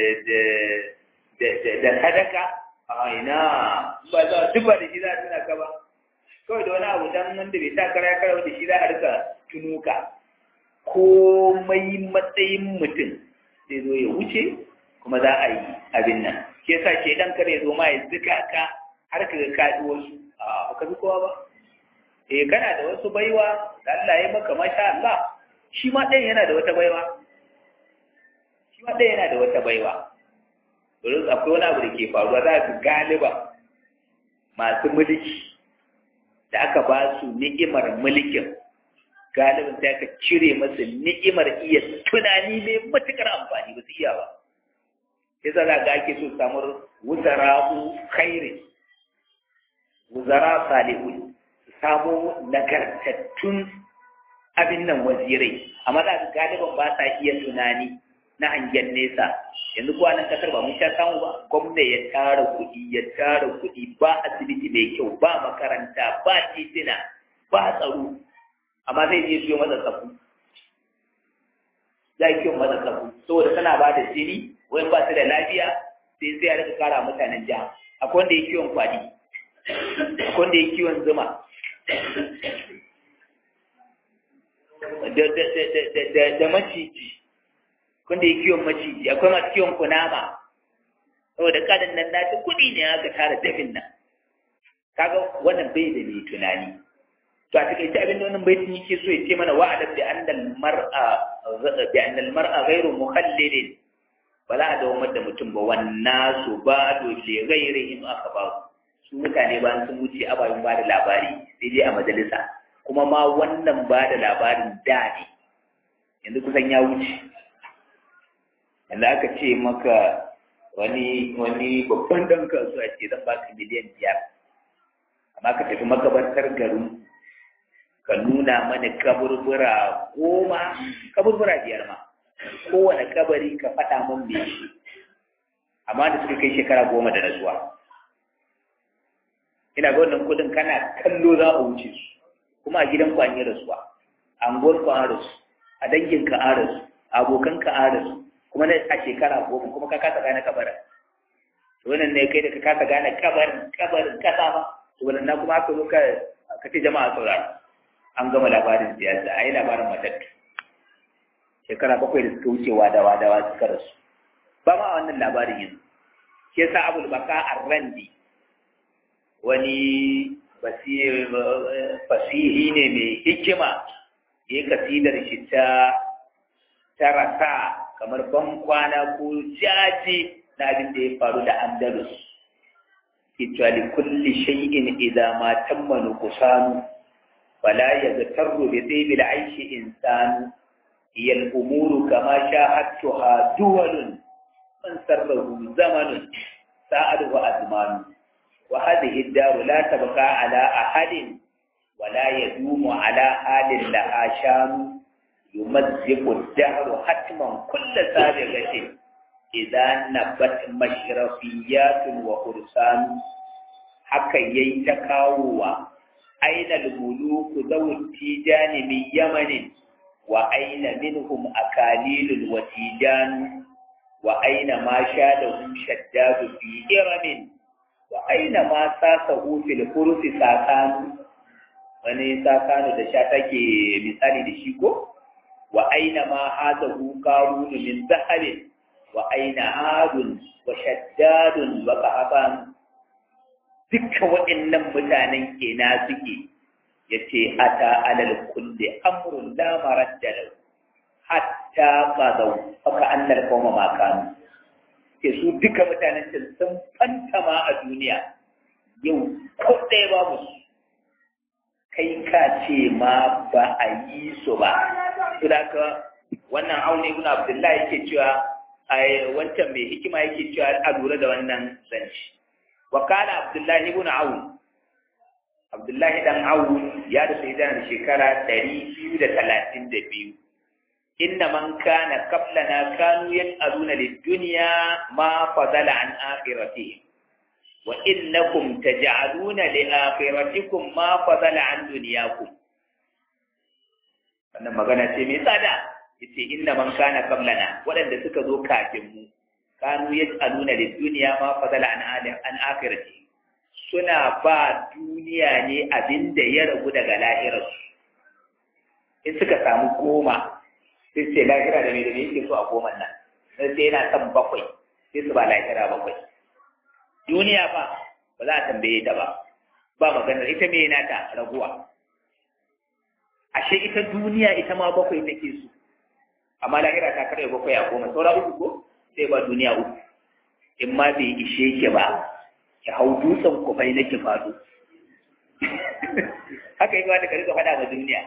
da sadaka a ina ba za duk ba da shi za a tuna ka ba kawai da wani abu dan wanda bai sa kara kara da shi za a rika tunuka komai matsayin mutum zai zo ya wuce kuma za a yi abin nan ke sa ke dan kare zo ma ya zika ka har ka ga kaɗi wasu a ka bi kowa ba eh kana da wasu baiwa da Allah ya maka masha Allah shi ma ɗayan yana da wata baiwa shi ma ɗayan yana da wata baiwa domin akwai wani abu da ke faruwa za ka galiba masu mulki da aka ba su ni'imar mulkin galibin sai aka cire masu ni'imar iya tunani mai matukar amfani ba su iya ba sai za ga ake so samar wuzara'u khairin wuzara salihun su samu nagartattun abin nan wazirai amma za ka galiban ba sa iya tunani na hangen nesa yanzu kuwa nan kasar ba mun sha samu ba gwamna ya tara kuɗi ya tara kuɗi ba asibiti mai kyau ba makaranta ba titina ba tsaro amma zai je siyo masa tsafu za ki masa tsafu saboda tana ba da jini wani ba su da lafiya sai sai ya rika kara mutanen jiha akwai wanda ya kiwon kwadi akwai wanda ya kiwon zuma da maciji wanda ya kiwon maciji akwai masu kiwon kunama saboda kadan nan na kuɗi ne aka tara dafin nan kaga wannan bai da mai tunani to a takaice abin da wannan baitin yake so ya ce mana wa'adab bi annal mar'a bi annal mar'a ghairu mukhallilin ba za a dawamar da mutum ba wannan su ba do li ghairihim akhbar su mutane ba sun wuce ababen ba da labari sai dai a majalisa kuma ma wannan ba da labarin da ne yanzu kusan ya wuce yanzu aka ce maka wani wani babban dan kasuwa ce zan baka miliyan biyar amma ka tafi makabartar garin ka nuna mana kaburbura goma kaburbura biyar ma kowane kabari ka faɗa mun me shi amma da suka kai shekara goma da rasuwa ina ga wannan kudin kana kallo za a wuce su kuma a gidan ku an yi rasuwa a anguwar ku an rasu a dangin ka an rasu abokan ka an rasu kuma na a shekara goma kuma ka kasa gane kabarin to wannan ne kai da ka kasa gane kabarin kabarin kasa ba to wannan kuma aka zo ka ka ce jama'a saurara an gama labarin siyasa a yi labarin matattu shekara bakwai da suka wuce wadawa dawa suka rasu ba ma wannan labarin yanzu ke sa abul baka arrandi wani fasihi ne mai hikima ya kasidar shi ta tarasa kamar ban kwana ko jaje na abin da ya faru da andalus ita li kulli shay'in idza ma tamma nuqsanu فلا يغتر بطيب العيش إنسان هي الأمور كما شاهدتها دول من سره زمن ساعده أزمان وهذه الدار لا تبقى على أحد ولا يدوم على حال لها شان يمزق الدهر حتما كل سابقة إذا نبت مشرفيات وخرسان haka yayi ta kawowa أين الملوك ذو التيجان من يمن وأين منهم أكاليل وتيجان وأين ما شاده شداد في إرم وأين ما ساسه في الفرس ساسان wani sakano da sha take misali da shi ko wa aina ma hazahu qarun min zahabin wa aina adun wa shaddadun wa qahaban dukkan waɗannan mutanen ina suke ya ce ata alal kulli amrun la maradda lahu hatta qadaw faka annal qawma ma kanu ke su duka mutanen can sun fantama a duniya yau ko ɗaya babu su kai ka ce ma ba a yi su ba saboda wannan aune ibn abdullahi yake cewa ai wancan mai hikima yake cewa a lura da wannan zanci wa kana abdullahi ibn aun abdullahi dan aun ya da sai da shekara 232 inna man kana qablana kanu yas'aluna lid-dunya ma fadala an akhiratihim wa innakum taj'aluna li akhiratikum ma fadala an dunyakum wannan magana ce mai tsada yace inna man kana qablana waɗanda suka zo kafin mu kanu yas'aluna lid-dunya ma fadala an an akhirati suna ba duniya ne abinda ya ragu daga lahirarsu in suka samu goma sai ce lahira da me da me yake so a goma nan sai yana son bakwai sai su ba lahira bakwai duniya ba ba za a tambaye ta ba ba maganar ita me nata raguwa ashe ita duniya ita ma bakwai take so amma lahira ta karya bakwai a goma saura uku ko sai ba duniya uku in ma bai ishe ki ba ki hau dutsen kufai na ki faɗo haka yi wata ka rika faɗa ma duniya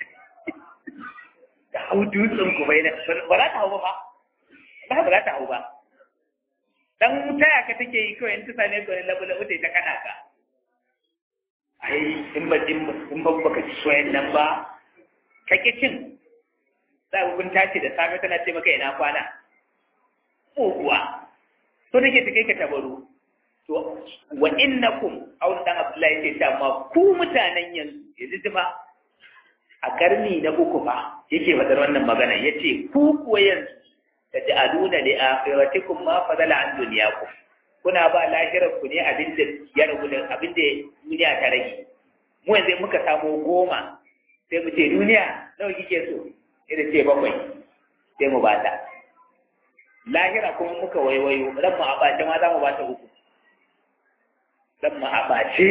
ka hau dutsen kufai na ba za ta hau ba ba ba za ta hau ba dan taya ka take yi kawai in ta same ka wani labu labu ta kana ka ai in ba in ba baka ci soyayyen nan ba ka ki cin za ku kun tashi da safe tana ce maka ina kwana muguwa to take ta kai ka tabaru to wa innakum aw dan abdullahi ce ta ma ku mutanen yanzu yanzu ba a karni na uku fa yake fadar wannan magana yace ku kuwa yanzu taj'aluna li akhiratikum ma fadala an dunyakum kuna ba lahirar ku ne abinda ya ragu da abinda duniya ta rage mu yanzu muka samu goma sai mu ce duniya nawa kike so sai da ce bakwai sai mu bata lahira kuma muka waiwayo ran mu a bace ma za mu bata uku ran mu a bace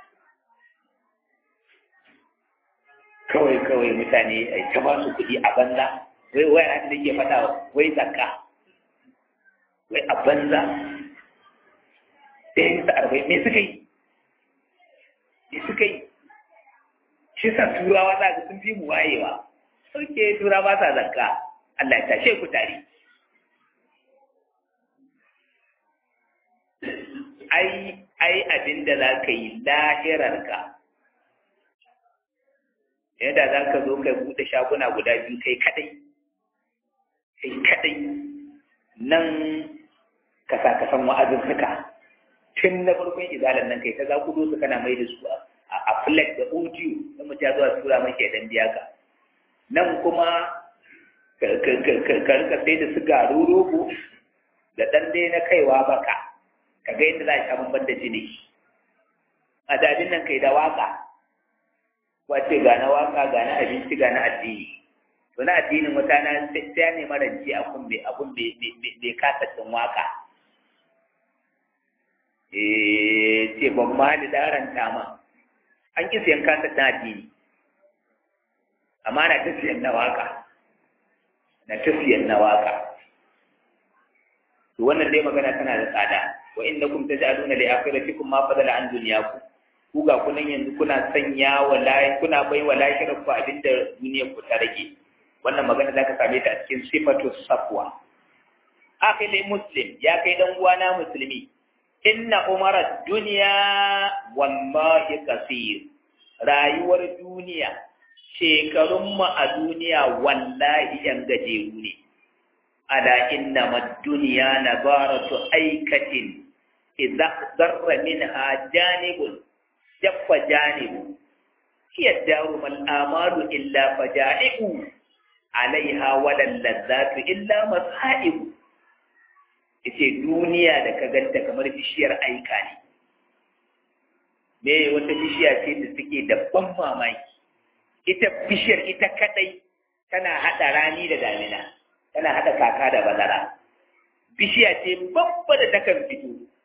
kawai kawai mutane ai ta ba su kuɗi a banza wai wai ran da ke faɗa wai zakka wai a banza sai bisa arba'in me suka yi me suka yi shi sa turawa za ga sun fi mu wayewa sauke turawa sa zakka Allah ya tashe ku tare ai ai abin da za ka yi lahirarka yadda za ka zo kai buɗe shaguna guda biyu kai kadai kai kadai nan ka sa ka san wa'azin suka tun na farkon izalan nan kai ta za ku su kana mai da su a flat da audio na mutum ya zuwa tura mai dan biya ka nan kuma ka rika sai da su garu rogo da ɗan dai na kaiwa baka ka ga yadda za a sha bamban da jini a dadin nan kai da waka wace ga na waka ga na abinci ga na addini to na addinin wata na sai ya nema rance a kun bai abun bai kasa cin waka eh ce ban ma da daranta ma an ki siyan kasa ta addini amma na ta siyan na waka na ta siyan na waka to wannan dai magana tana da tsada wa innakum taj'aluna li akhiratikum ma fadala an dunyakum ku ga kunan yanzu kuna sanya wa lahi kuna bai wa lahirar ku abinda duniyar ku ta rage wannan magana zaka same ta a cikin sifatu safwa akhili muslim ya kai dan uwana musulmi inna umara dunya wallahi kasir rayuwar duniya shekarun mu a duniya wallahi yan gajeru ne ala inna mad-dunya nabaratu aikatin idza darra minha janibun jaffa janibu hiya daru mal amalu illa fajaibu alaiha wala ladzatu illa masaibu yace duniya da ka ganta kamar bishiyar aika ne me wata bishiya ce da suke da ban mamaki ita bishiyar ita kadai tana hada rani da damina tana hada kaka da bazara bishiya ce babba da takan fito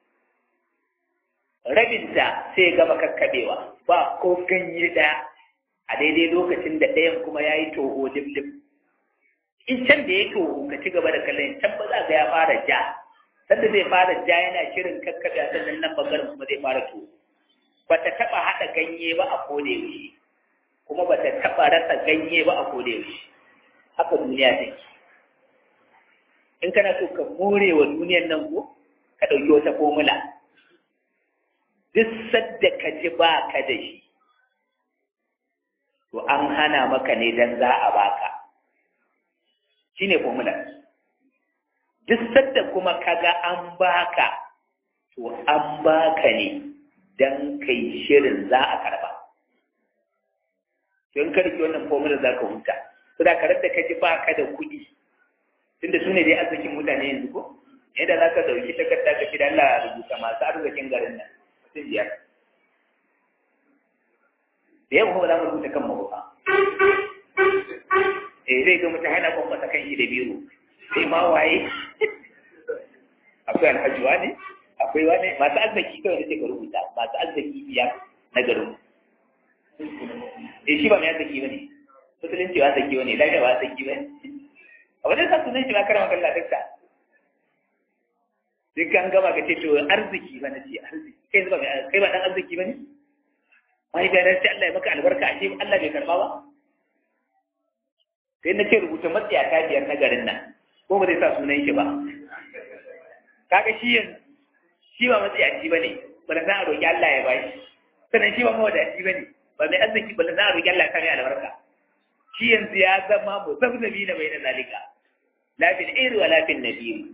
rabinta sai gama kakkaɓewa ba ko ganye ɗaya a daidai lokacin da ɗayan kuma ya yi toho limlim in can da ya toho ka ci gaba da kallon can ba za ga ya fara ja sanda zai fara ja yana shirin kakkaɓe a sannan nan bangaren kuma zai fara toho ba ta taɓa haɗa ganye ba a koda yaushe kuma ba ta taɓa rasa ganye ba a koda yaushe haka duniya take in kana so ka more wa duniyan nan ko ka ɗauki wata formula duk sadda ka ji ba ka da shi to an hana maka ne don za a baka shi ne formula duk sadda kuma kaga an baka to an baka ne don kai shirin za a karba don karki wannan formula za ka huta su da karar da ka ji ba ka da kuɗi tunda su ne dai arzikin mutane yanzu ko yadda za ka dauki takarda ka fi da Allah rubuta masu arzikin garin nan mutum biyar da yamma kuma za mu rubuta kan mabuka eh zai ga mutum hana kwamfasa kan shi da biyu sai ma waye akwai alhaji ne akwai wani masu arziki kawai da sai ka rubuta masu arziki biyar na garin eh shi ba mai arziki ba ne musulunci ba arziki ba ne lafiya ba arziki ba ne a wajen sa sunan shi ba karama kalla dakta duk an gama ka ce to arziki ba na ce arziki kai ba kai ba dan arziki ba ne mai da rashi Allah ya maka albarka ashe Allah bai karba ba sai na ce rubuta matsiya ta biyar na garin nan ko ba zai sa sunan shi ba kaga shi yanzu shi ba matsiyaci ba ne ba da za a roƙi Allah ya bashi sannan shi ba mawadaci ba ne ba mai arziki ba da za a roƙi Allah ya kare albarka shi yanzu ya zama mu zabzabi na bai da zalika lafin iri wa lafin nabiru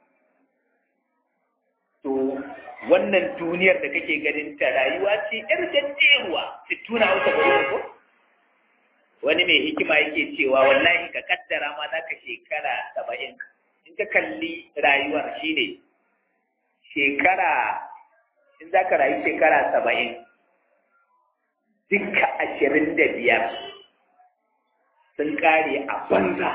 to wannan duniyar da kake ganin ta rayuwa ce yar jajjeruwa tuna hausa bari ko wani mai hikima yake cewa wallahi ka kaddara ma za ka shekara saba'in in ka kalli rayuwar shine shekara in za ka rayu shekara saba'in duka ashirin da biyar sun kare a banza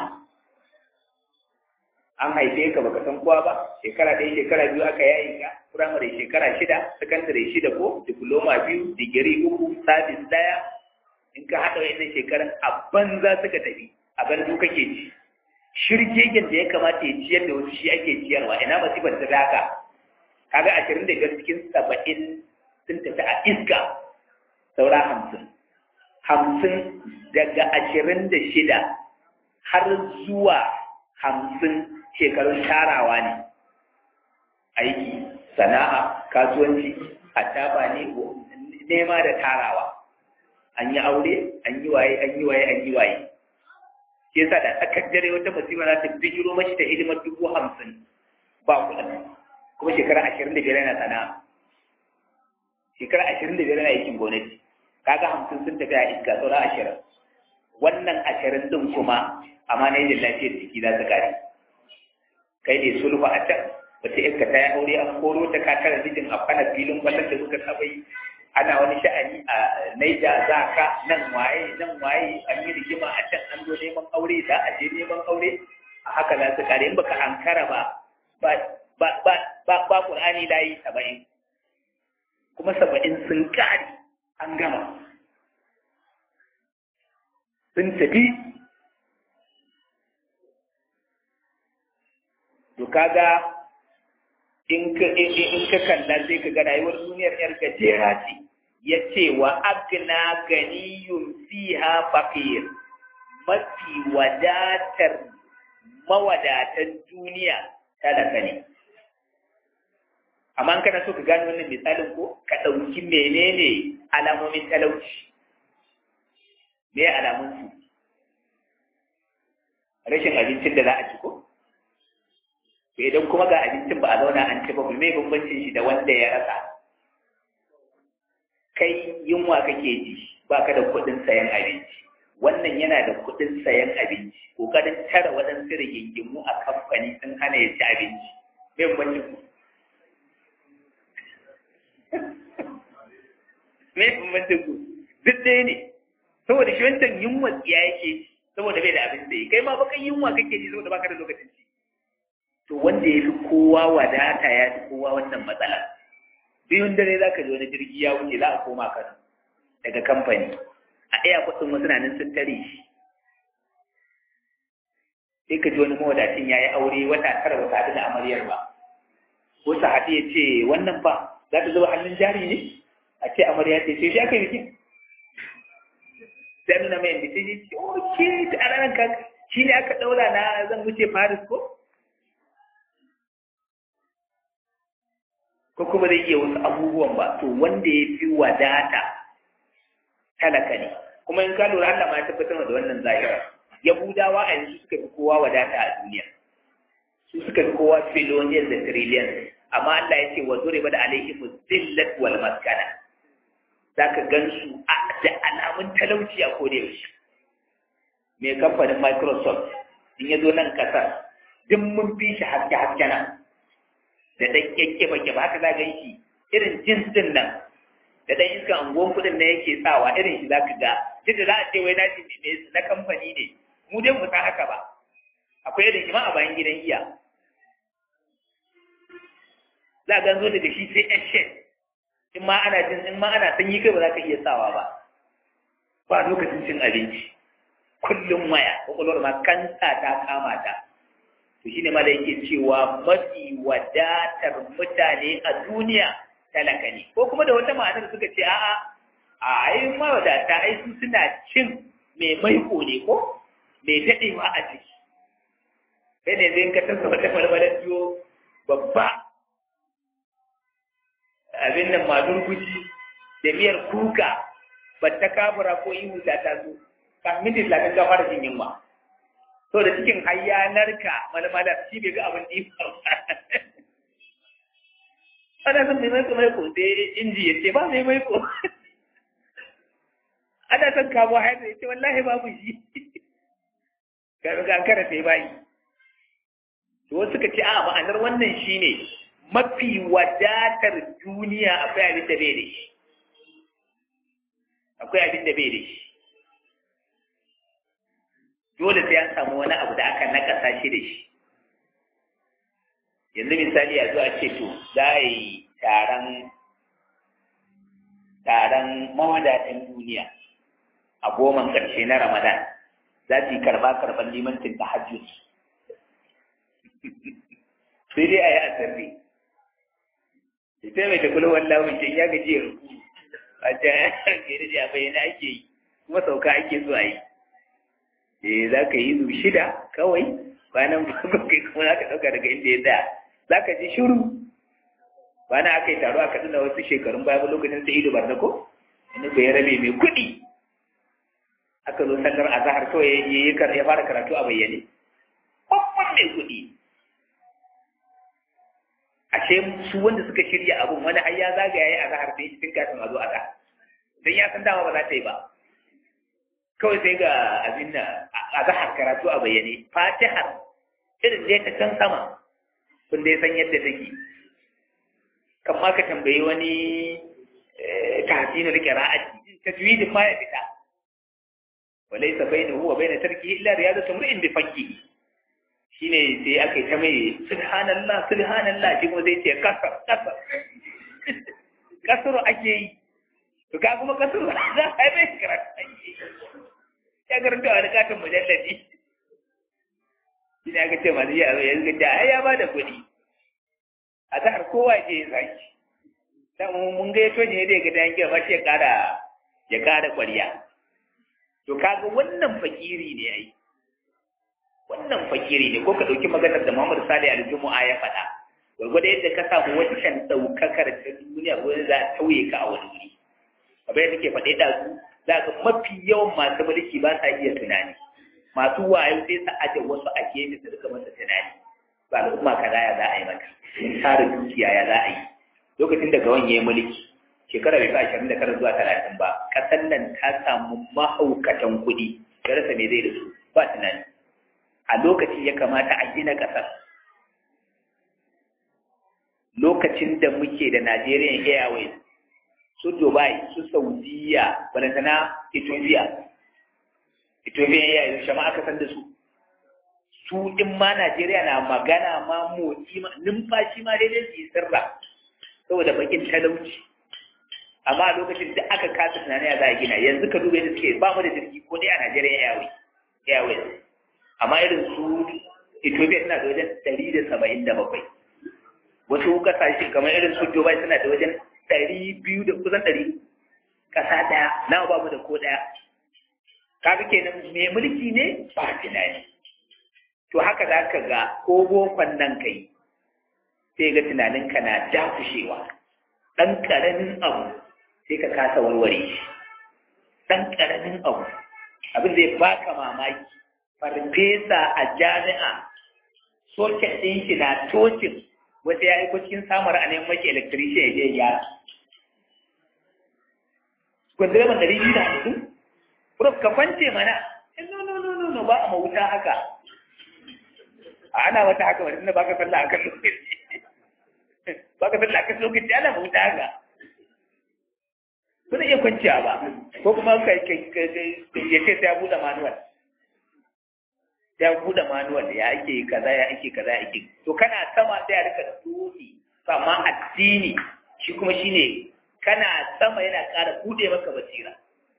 an haife ka baka san kowa ba shekara ɗaya shekara biyu aka yayi ka firamare shekara shida sakandare shida ko diploma biyu digiri uku sabis ɗaya in ka haɗa wa'annan shekaran a banza suka tafi a banzu kake ci shirgegen da ya kamata ya ciyar da wasu shi ake ciyarwa ina masifar ta haka kaga ashirin da biyar cikin saba'in sun tafi a iska saura hamsin hamsin daga ashirin da shida har zuwa hamsin shekarun tarawa ne aiki sana'a kasuwanci hattaba ne nema da tarawa an yi aure an yi waye an yi waye an yi waye ke sa da tsakar dare wata musiba za ta bijiro mashi da hidimar dubu hamsin ba kuɗin kuma shekara ashirin da biyar yana sana'a shekara ashirin da biyar yana aikin gwamnati kaga hamsin sun tafi a iska saura ashirin wannan ashirin din kuma amma na yi lafiyar jiki za ta kare kai ne sulhu a can wata iska ta yi aure an koro ta ka tara mijin a kwana filin kwallon da suka saba yi ana wani sha'ani a naija za ka nan waye nan waye an yi rigima a can an zo neman aure za a je neman aure a haka za su kare in baka ankara ba ba ba ba ba ba qur'ani layi saba'in kuma saba'in sun kare an gama sun tafi to kaga in ka in ka kalla sai ka ga rayuwar duniyar yar gajera ce yace wa agna ganiyun fiha faqir mafi wadatar mawadatan duniya talaka ne amma kana so ka gane wannan misalin ko ka ɗauki menene alamomin talauci me alamun su rashin abincin da za a ci ko to idan kuma ga abincin ba a zauna an ci ba me bambancin shi da wanda ya rasa kai yunwa kake ji ba ka da kuɗin sayan abinci wannan yana da kuɗin sayan abinci kokarin tara waɗansu rigingimu a kamfani sun hana ya ci abinci me bambancin ku me bambancin ku duk ɗaya ne saboda shi wancan yunwa tsiya yake saboda bai da abin da yi kai ma baka yunwa kake ji saboda baka da lokacin ci to wanda ya fi kowa wadata ya fi kowa wannan matsala biyun dare za ka ji wani jirgi ya wuce za a koma kano daga kamfani a ɗaya kuɗin wasu na nan sun tare shi sai ka ji wani mawadacin ya yi aure wata tara wata haɗu da amaryar ba ko sa haɗu ya ce wannan ba za ta zuba hannun jari ne a ce amarya ce sai shi aka yi bikin sai nuna mai yadda sai ce oke da a ranar kaka shi ne aka ɗaura na zan wuce paris ko ko kuma zai iya wasu abubuwan ba to wanda ya fi wadata talaka ne kuma in ka lura Allah ma ya tabbatar da wannan zahira yahudawa a yanzu suka fi kowa wadata a duniya su suka fi kowa filoniyar da trillions amma Allah ya ce wa zure da alaihim zillat wal maskana zaka gansu da alamun talauci a koda yaushe mai kamfanin Microsoft in ya zo nan kasar duk mun fi shi haske haske nan da ɗan kyakke bake ba haka za ga shi irin jins din nan da ɗan iskan anguwan kuɗin na yake sawa irin shi za ka ga duk da za a ce wai na na kamfani ne mu dai mu san haka ba akwai irin shi ma a bayan gidan iya za a ganzo daga shi sai yan shed in ma ana jin in ma ana sanyi kai ba za ka iya sawa ba ba lokacin cin abinci kullum waya kwakwalwar ma kanta ta kama ta to shi ne ma da yake cewa mafi wadatar mutane a duniya talaka ne ko kuma da wata ma'anar suka ce a'a a ai mawadata ai su suna cin mai maiko ne ko mai daɗewa a ciki kai ne zai ka tasa wata marmarar biyo babba abin nan madun guji da miyar kuka batta kabura ko ihu ta taso kan minti talatin ga fara jin yunwa so da cikin hayyanarka malmalar shi bai ga abin ɗifa ana son mai maiko maiko sai inji ya ce ba mai maiko ana son kamo haifar ya ce wallahi babu shi ga ga kara sai bayi to wasu suka ce a ma'anar wannan shine mafi wadatar duniya akwai abin da bai da shi akwai abin da bai da shi dole sai an samu wani abu da aka nakasa shi da shi yanzu misali a zuwa ce to za a yi taron taron mawadatan duniya a goman ƙarshe na ramadan za su yi karba karban limancin ta hajjus sai dai a yi asarri ita mai takwalo wallah wancan ya gaji ya ruku a can gari da bayyana ake yi kuma sauka ake so a yi eh za ka yi zu shida kawai kwanan bakwai kuma za ka ɗauka daga inda ya tsaya za ka ji shiru bana aka yi taro a kaduna wasu shekarun baya lokacin sai ido barnako wani bai rabe mai kuɗi aka zo sallar azahar kawai ya fara karatu a bayyane babban mai kuɗi ashe su wanda suka shirya abun wani har ya zagaya ya azahar da tun kafin a zo azahar don ya san dama ba za ta yi ba kawai sai ga abin da azahar karatu a bayyane fatihar irin da ta can sama kun dai san yadda take kan ma ka tambayi wani tahsinul qira'ati tajwidin ma ya fita walaysa bainahu wa bain tarkihi illa riyadatu imrin bi fakkihi shine sai aka yi ta mai subhanallah subhanallah shi kuma zai ce kasar kasar kasar ake yi to ka kuma kasar za a yi mai karatu ake yi ya karanta wani katon mujalladi shi ne aka ce masu yi a yanzu da ya ba da kuɗi a zahar kowa ke yin zaki dan mun ga yato ne da ga dan gaba shi ya kara ya kara ƙwarya to kaga wannan fakiri ne ai wannan fakiri ne ko ka dauki maganar da Muhammad Salih al-Jumu'a ya faɗa gurgurda yadda ka samu wancan daukakar ta duniya ko za ta tauye ka a wani wuri abin da nake faɗe da su za ka mafi yawan masu mulki ba sa iya tunani masu wayo sai su aje wasu a gefe su rika masa tunani ba al'umma kaza ya za a yi maka in tara dukiya ya za a yi lokacin da gawan ya yi mulki shekara bai fi ashirin da tara zuwa talatin ba ƙasar nan ta samu mahaukatan kuɗi ya rasa me zai da su ba tunani a lokaci ya kamata a gina ƙasar lokacin da muke da Nigerian Airways su Dubai su Saudiya balantana Ethiopia Ethiopia Airways shama aka san da su su in ma Najeriya na magana ma motsi ma numfashi ma daidai su yi sirra saboda bakin talauci amma a lokacin da aka kasa tunani a za a gina yanzu ka duba yadda suke ba mu da jirgi ko dai a Najeriya Airways Airways amma irin su Ethiopia suna da wajen ɗari da saba'in da bakwai wasu kasashe kamar irin su Dubai suna da wajen ɗari biyu da kusan ɗari ƙasa ɗaya na ba mu da ko ɗaya kaga kenan mai mulki ne ba tunani to haka za ka ga ko bokon nan kai sai ga tunaninka na dakushewa ɗan ƙaramin abu sai ka kasa warware shi ɗan ƙaramin abu abin zai baka mamaki farfesa a jami'a soket ɗin shi na tocin wata ya aiko cikin samar a neman maki electrician ya je ya kwandireman ɗari biyu da hamsin prof ka kwance mana no no no no no ba a mawuta haka ana wata haka wani ba ka sallah akan lokaci ba ka sallah akan lokaci ana mawuta haka ba iya kwanciya ba ko kuma ka ya ce sai ya buɗe manuwal ya buɗe manuwal ya ake kaza ya ake kaza ya ake to kana sama sai ya rika dole amma addini shi kuma shine kana sama yana ƙara buɗe maka basira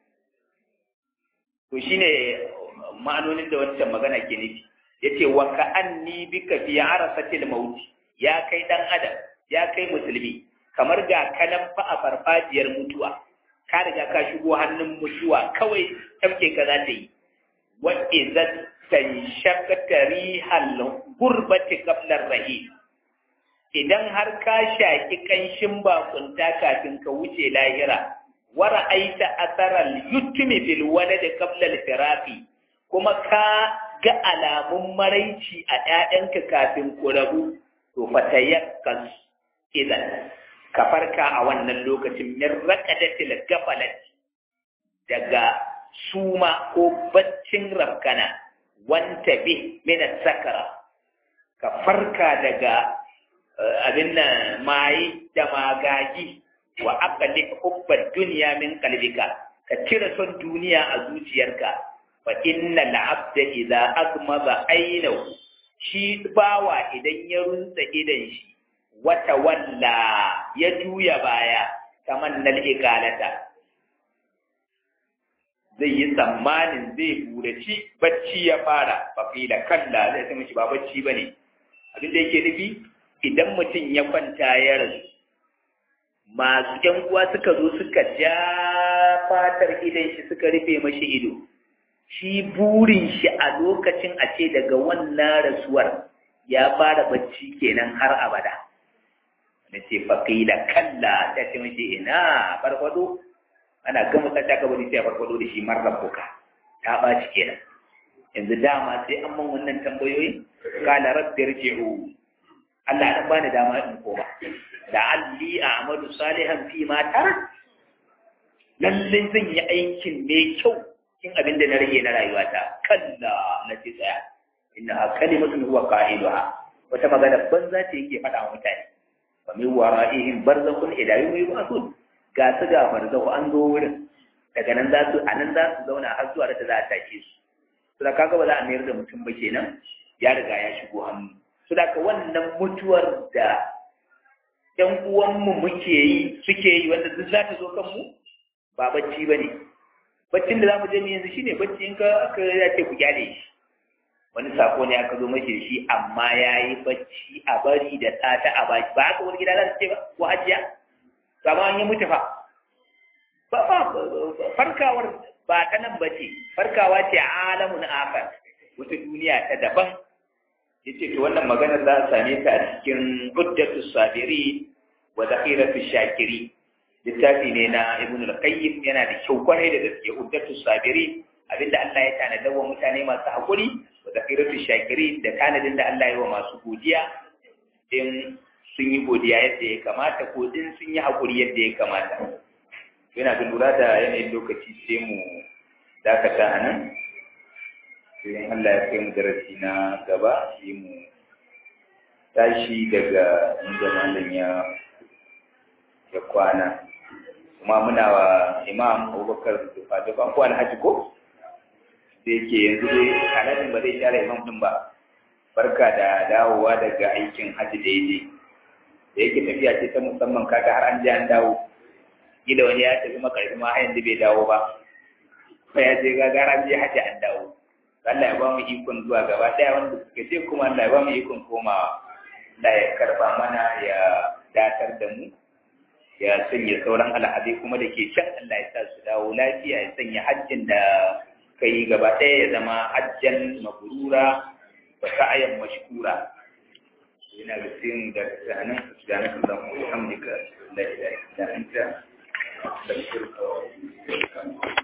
to shine ma'anonin da wancan magana ke nufi yace wa ka anni bika fi arasatil maut ya kai dan adam ya kai musulmi kamar ga kanan fa a farfajiyar mutuwa ka riga ka shigo hannun mutuwa kawai tamke ka za ta yi wa idan tanshaqata rihal gurbati qabla rahim idan har ka shaki kanshin bakunta kafin ka wuce lahira wa ra'aita asaral yutmi bil walad qabla al firaqi kuma ka ga alamun maraici a ƴaƴanka kafin ku rabu to fatayakkas idan ka farka a wannan lokacin min raqadatil gafalat daga suma ko baccin rafkana wanta bi min sakara ka farka daga abin nan mai da magagi wa aqli hubba dunya min qalbika ka cire son duniya a zuciyarka fa inna al-abda idza agmaza aynahu shi bawa idan ya runtsa idan shi wata walla ya juya baya kamar nal ikalata zai yi tsammanin zai buraci bacci ya fara faƙila kalla zai sai mashi ba bacci ba ne abin da yake nufi idan mutum ya kwanta ya rasu masu ƴan uwa suka zo suka ja fatar idan shi suka rufe mashi ido shi burin shi a lokacin a ce daga wannan rasuwar ya fara bacci kenan har abada na ce faƙila kalla ta ce mace ina farfado ana gama ta ta kabari sai farfado da shi marar buka ta ɓaci kenan yanzu dama sai an man wannan tambayoyi kala rabbi rji'u Allah ya bani dama in koma da alli a amalu salihan fi ma tar lallai zan yi aikin mai kyau cikin abin da na rage na rayuwata kalla na ce tsaya inna kalimatun huwa qailuha wata magana banza ce yake faɗa wa mutane wa min wara'ihim barzakhun ila yawmi yub'athun ga su ga barzakhu an zo wurin daga nan za su a nan za su zauna har zuwa da za a tashe su to da kaga ba za a mayar da mutum ba kenan ya riga ya shigo hannu to da wannan mutuwar da ƴan uwanmu muke yi suke yi wanda duk za ta zo kanmu ba bacci ba ne baccin da za mu je mu yanzu shine bacci in ka aka ya ce ku gyale shi wani sako ne aka zo mashi da shi amma ya yi bacci a bari da tsata a baki ba haka wani gida za su ce ba ko hajiya ba an yi mutu fa ba ba farkawar ba ta nan ba ce farkawa ce alamun akar wata duniya ta daban ya ce to wannan maganar za a same ta a cikin uddatu sabiri wa zakhiratu shakiri littafi ne na ibn al-qayyim yana da kyau kwarai da gaske uddatu sabiri abinda Allah ya tanada wa mutane masu hakuri wa zakiratu shakiri da tanadin da Allah ya wa masu godiya in sun yi godiya yadda ya kamata ko in sun yi hakuri yadda ya kamata yana da lura da yanayin lokaci sai mu dakata a nan sai Allah ya kai mu darasi na gaba sai mu tashi daga inda malam ya ya kwana kuma muna wa imam abubakar dufa dufa ko alhaji ko da yake yanzu dai alhajin ba zai share imam din ba barka da dawowa daga aikin hajji da yaje da yake tafiya ce ta musamman kaga har an je an dawo gida wani ya tafi makarfi ma har yanzu bai dawo ba kuma ya je gaga an je hajji an dawo Allah ya ba mu ikon zuwa gaba daya wanda suka ce kuma Allah ya ba mu ikon komawa Allah ya karba mana ya datar da mu ya sanya sauran al'adai kuma da ke can Allah ya sa su dawo lafiya ya sanya hajjin da ka yi gaba ɗaya ya zama hajjan mabrura wa sa'ayan mashkura ina da sai mu da tsanin subhanaka allahumma wa bihamdika la ilaha illa anta astaghfiruka wa atubu ilaik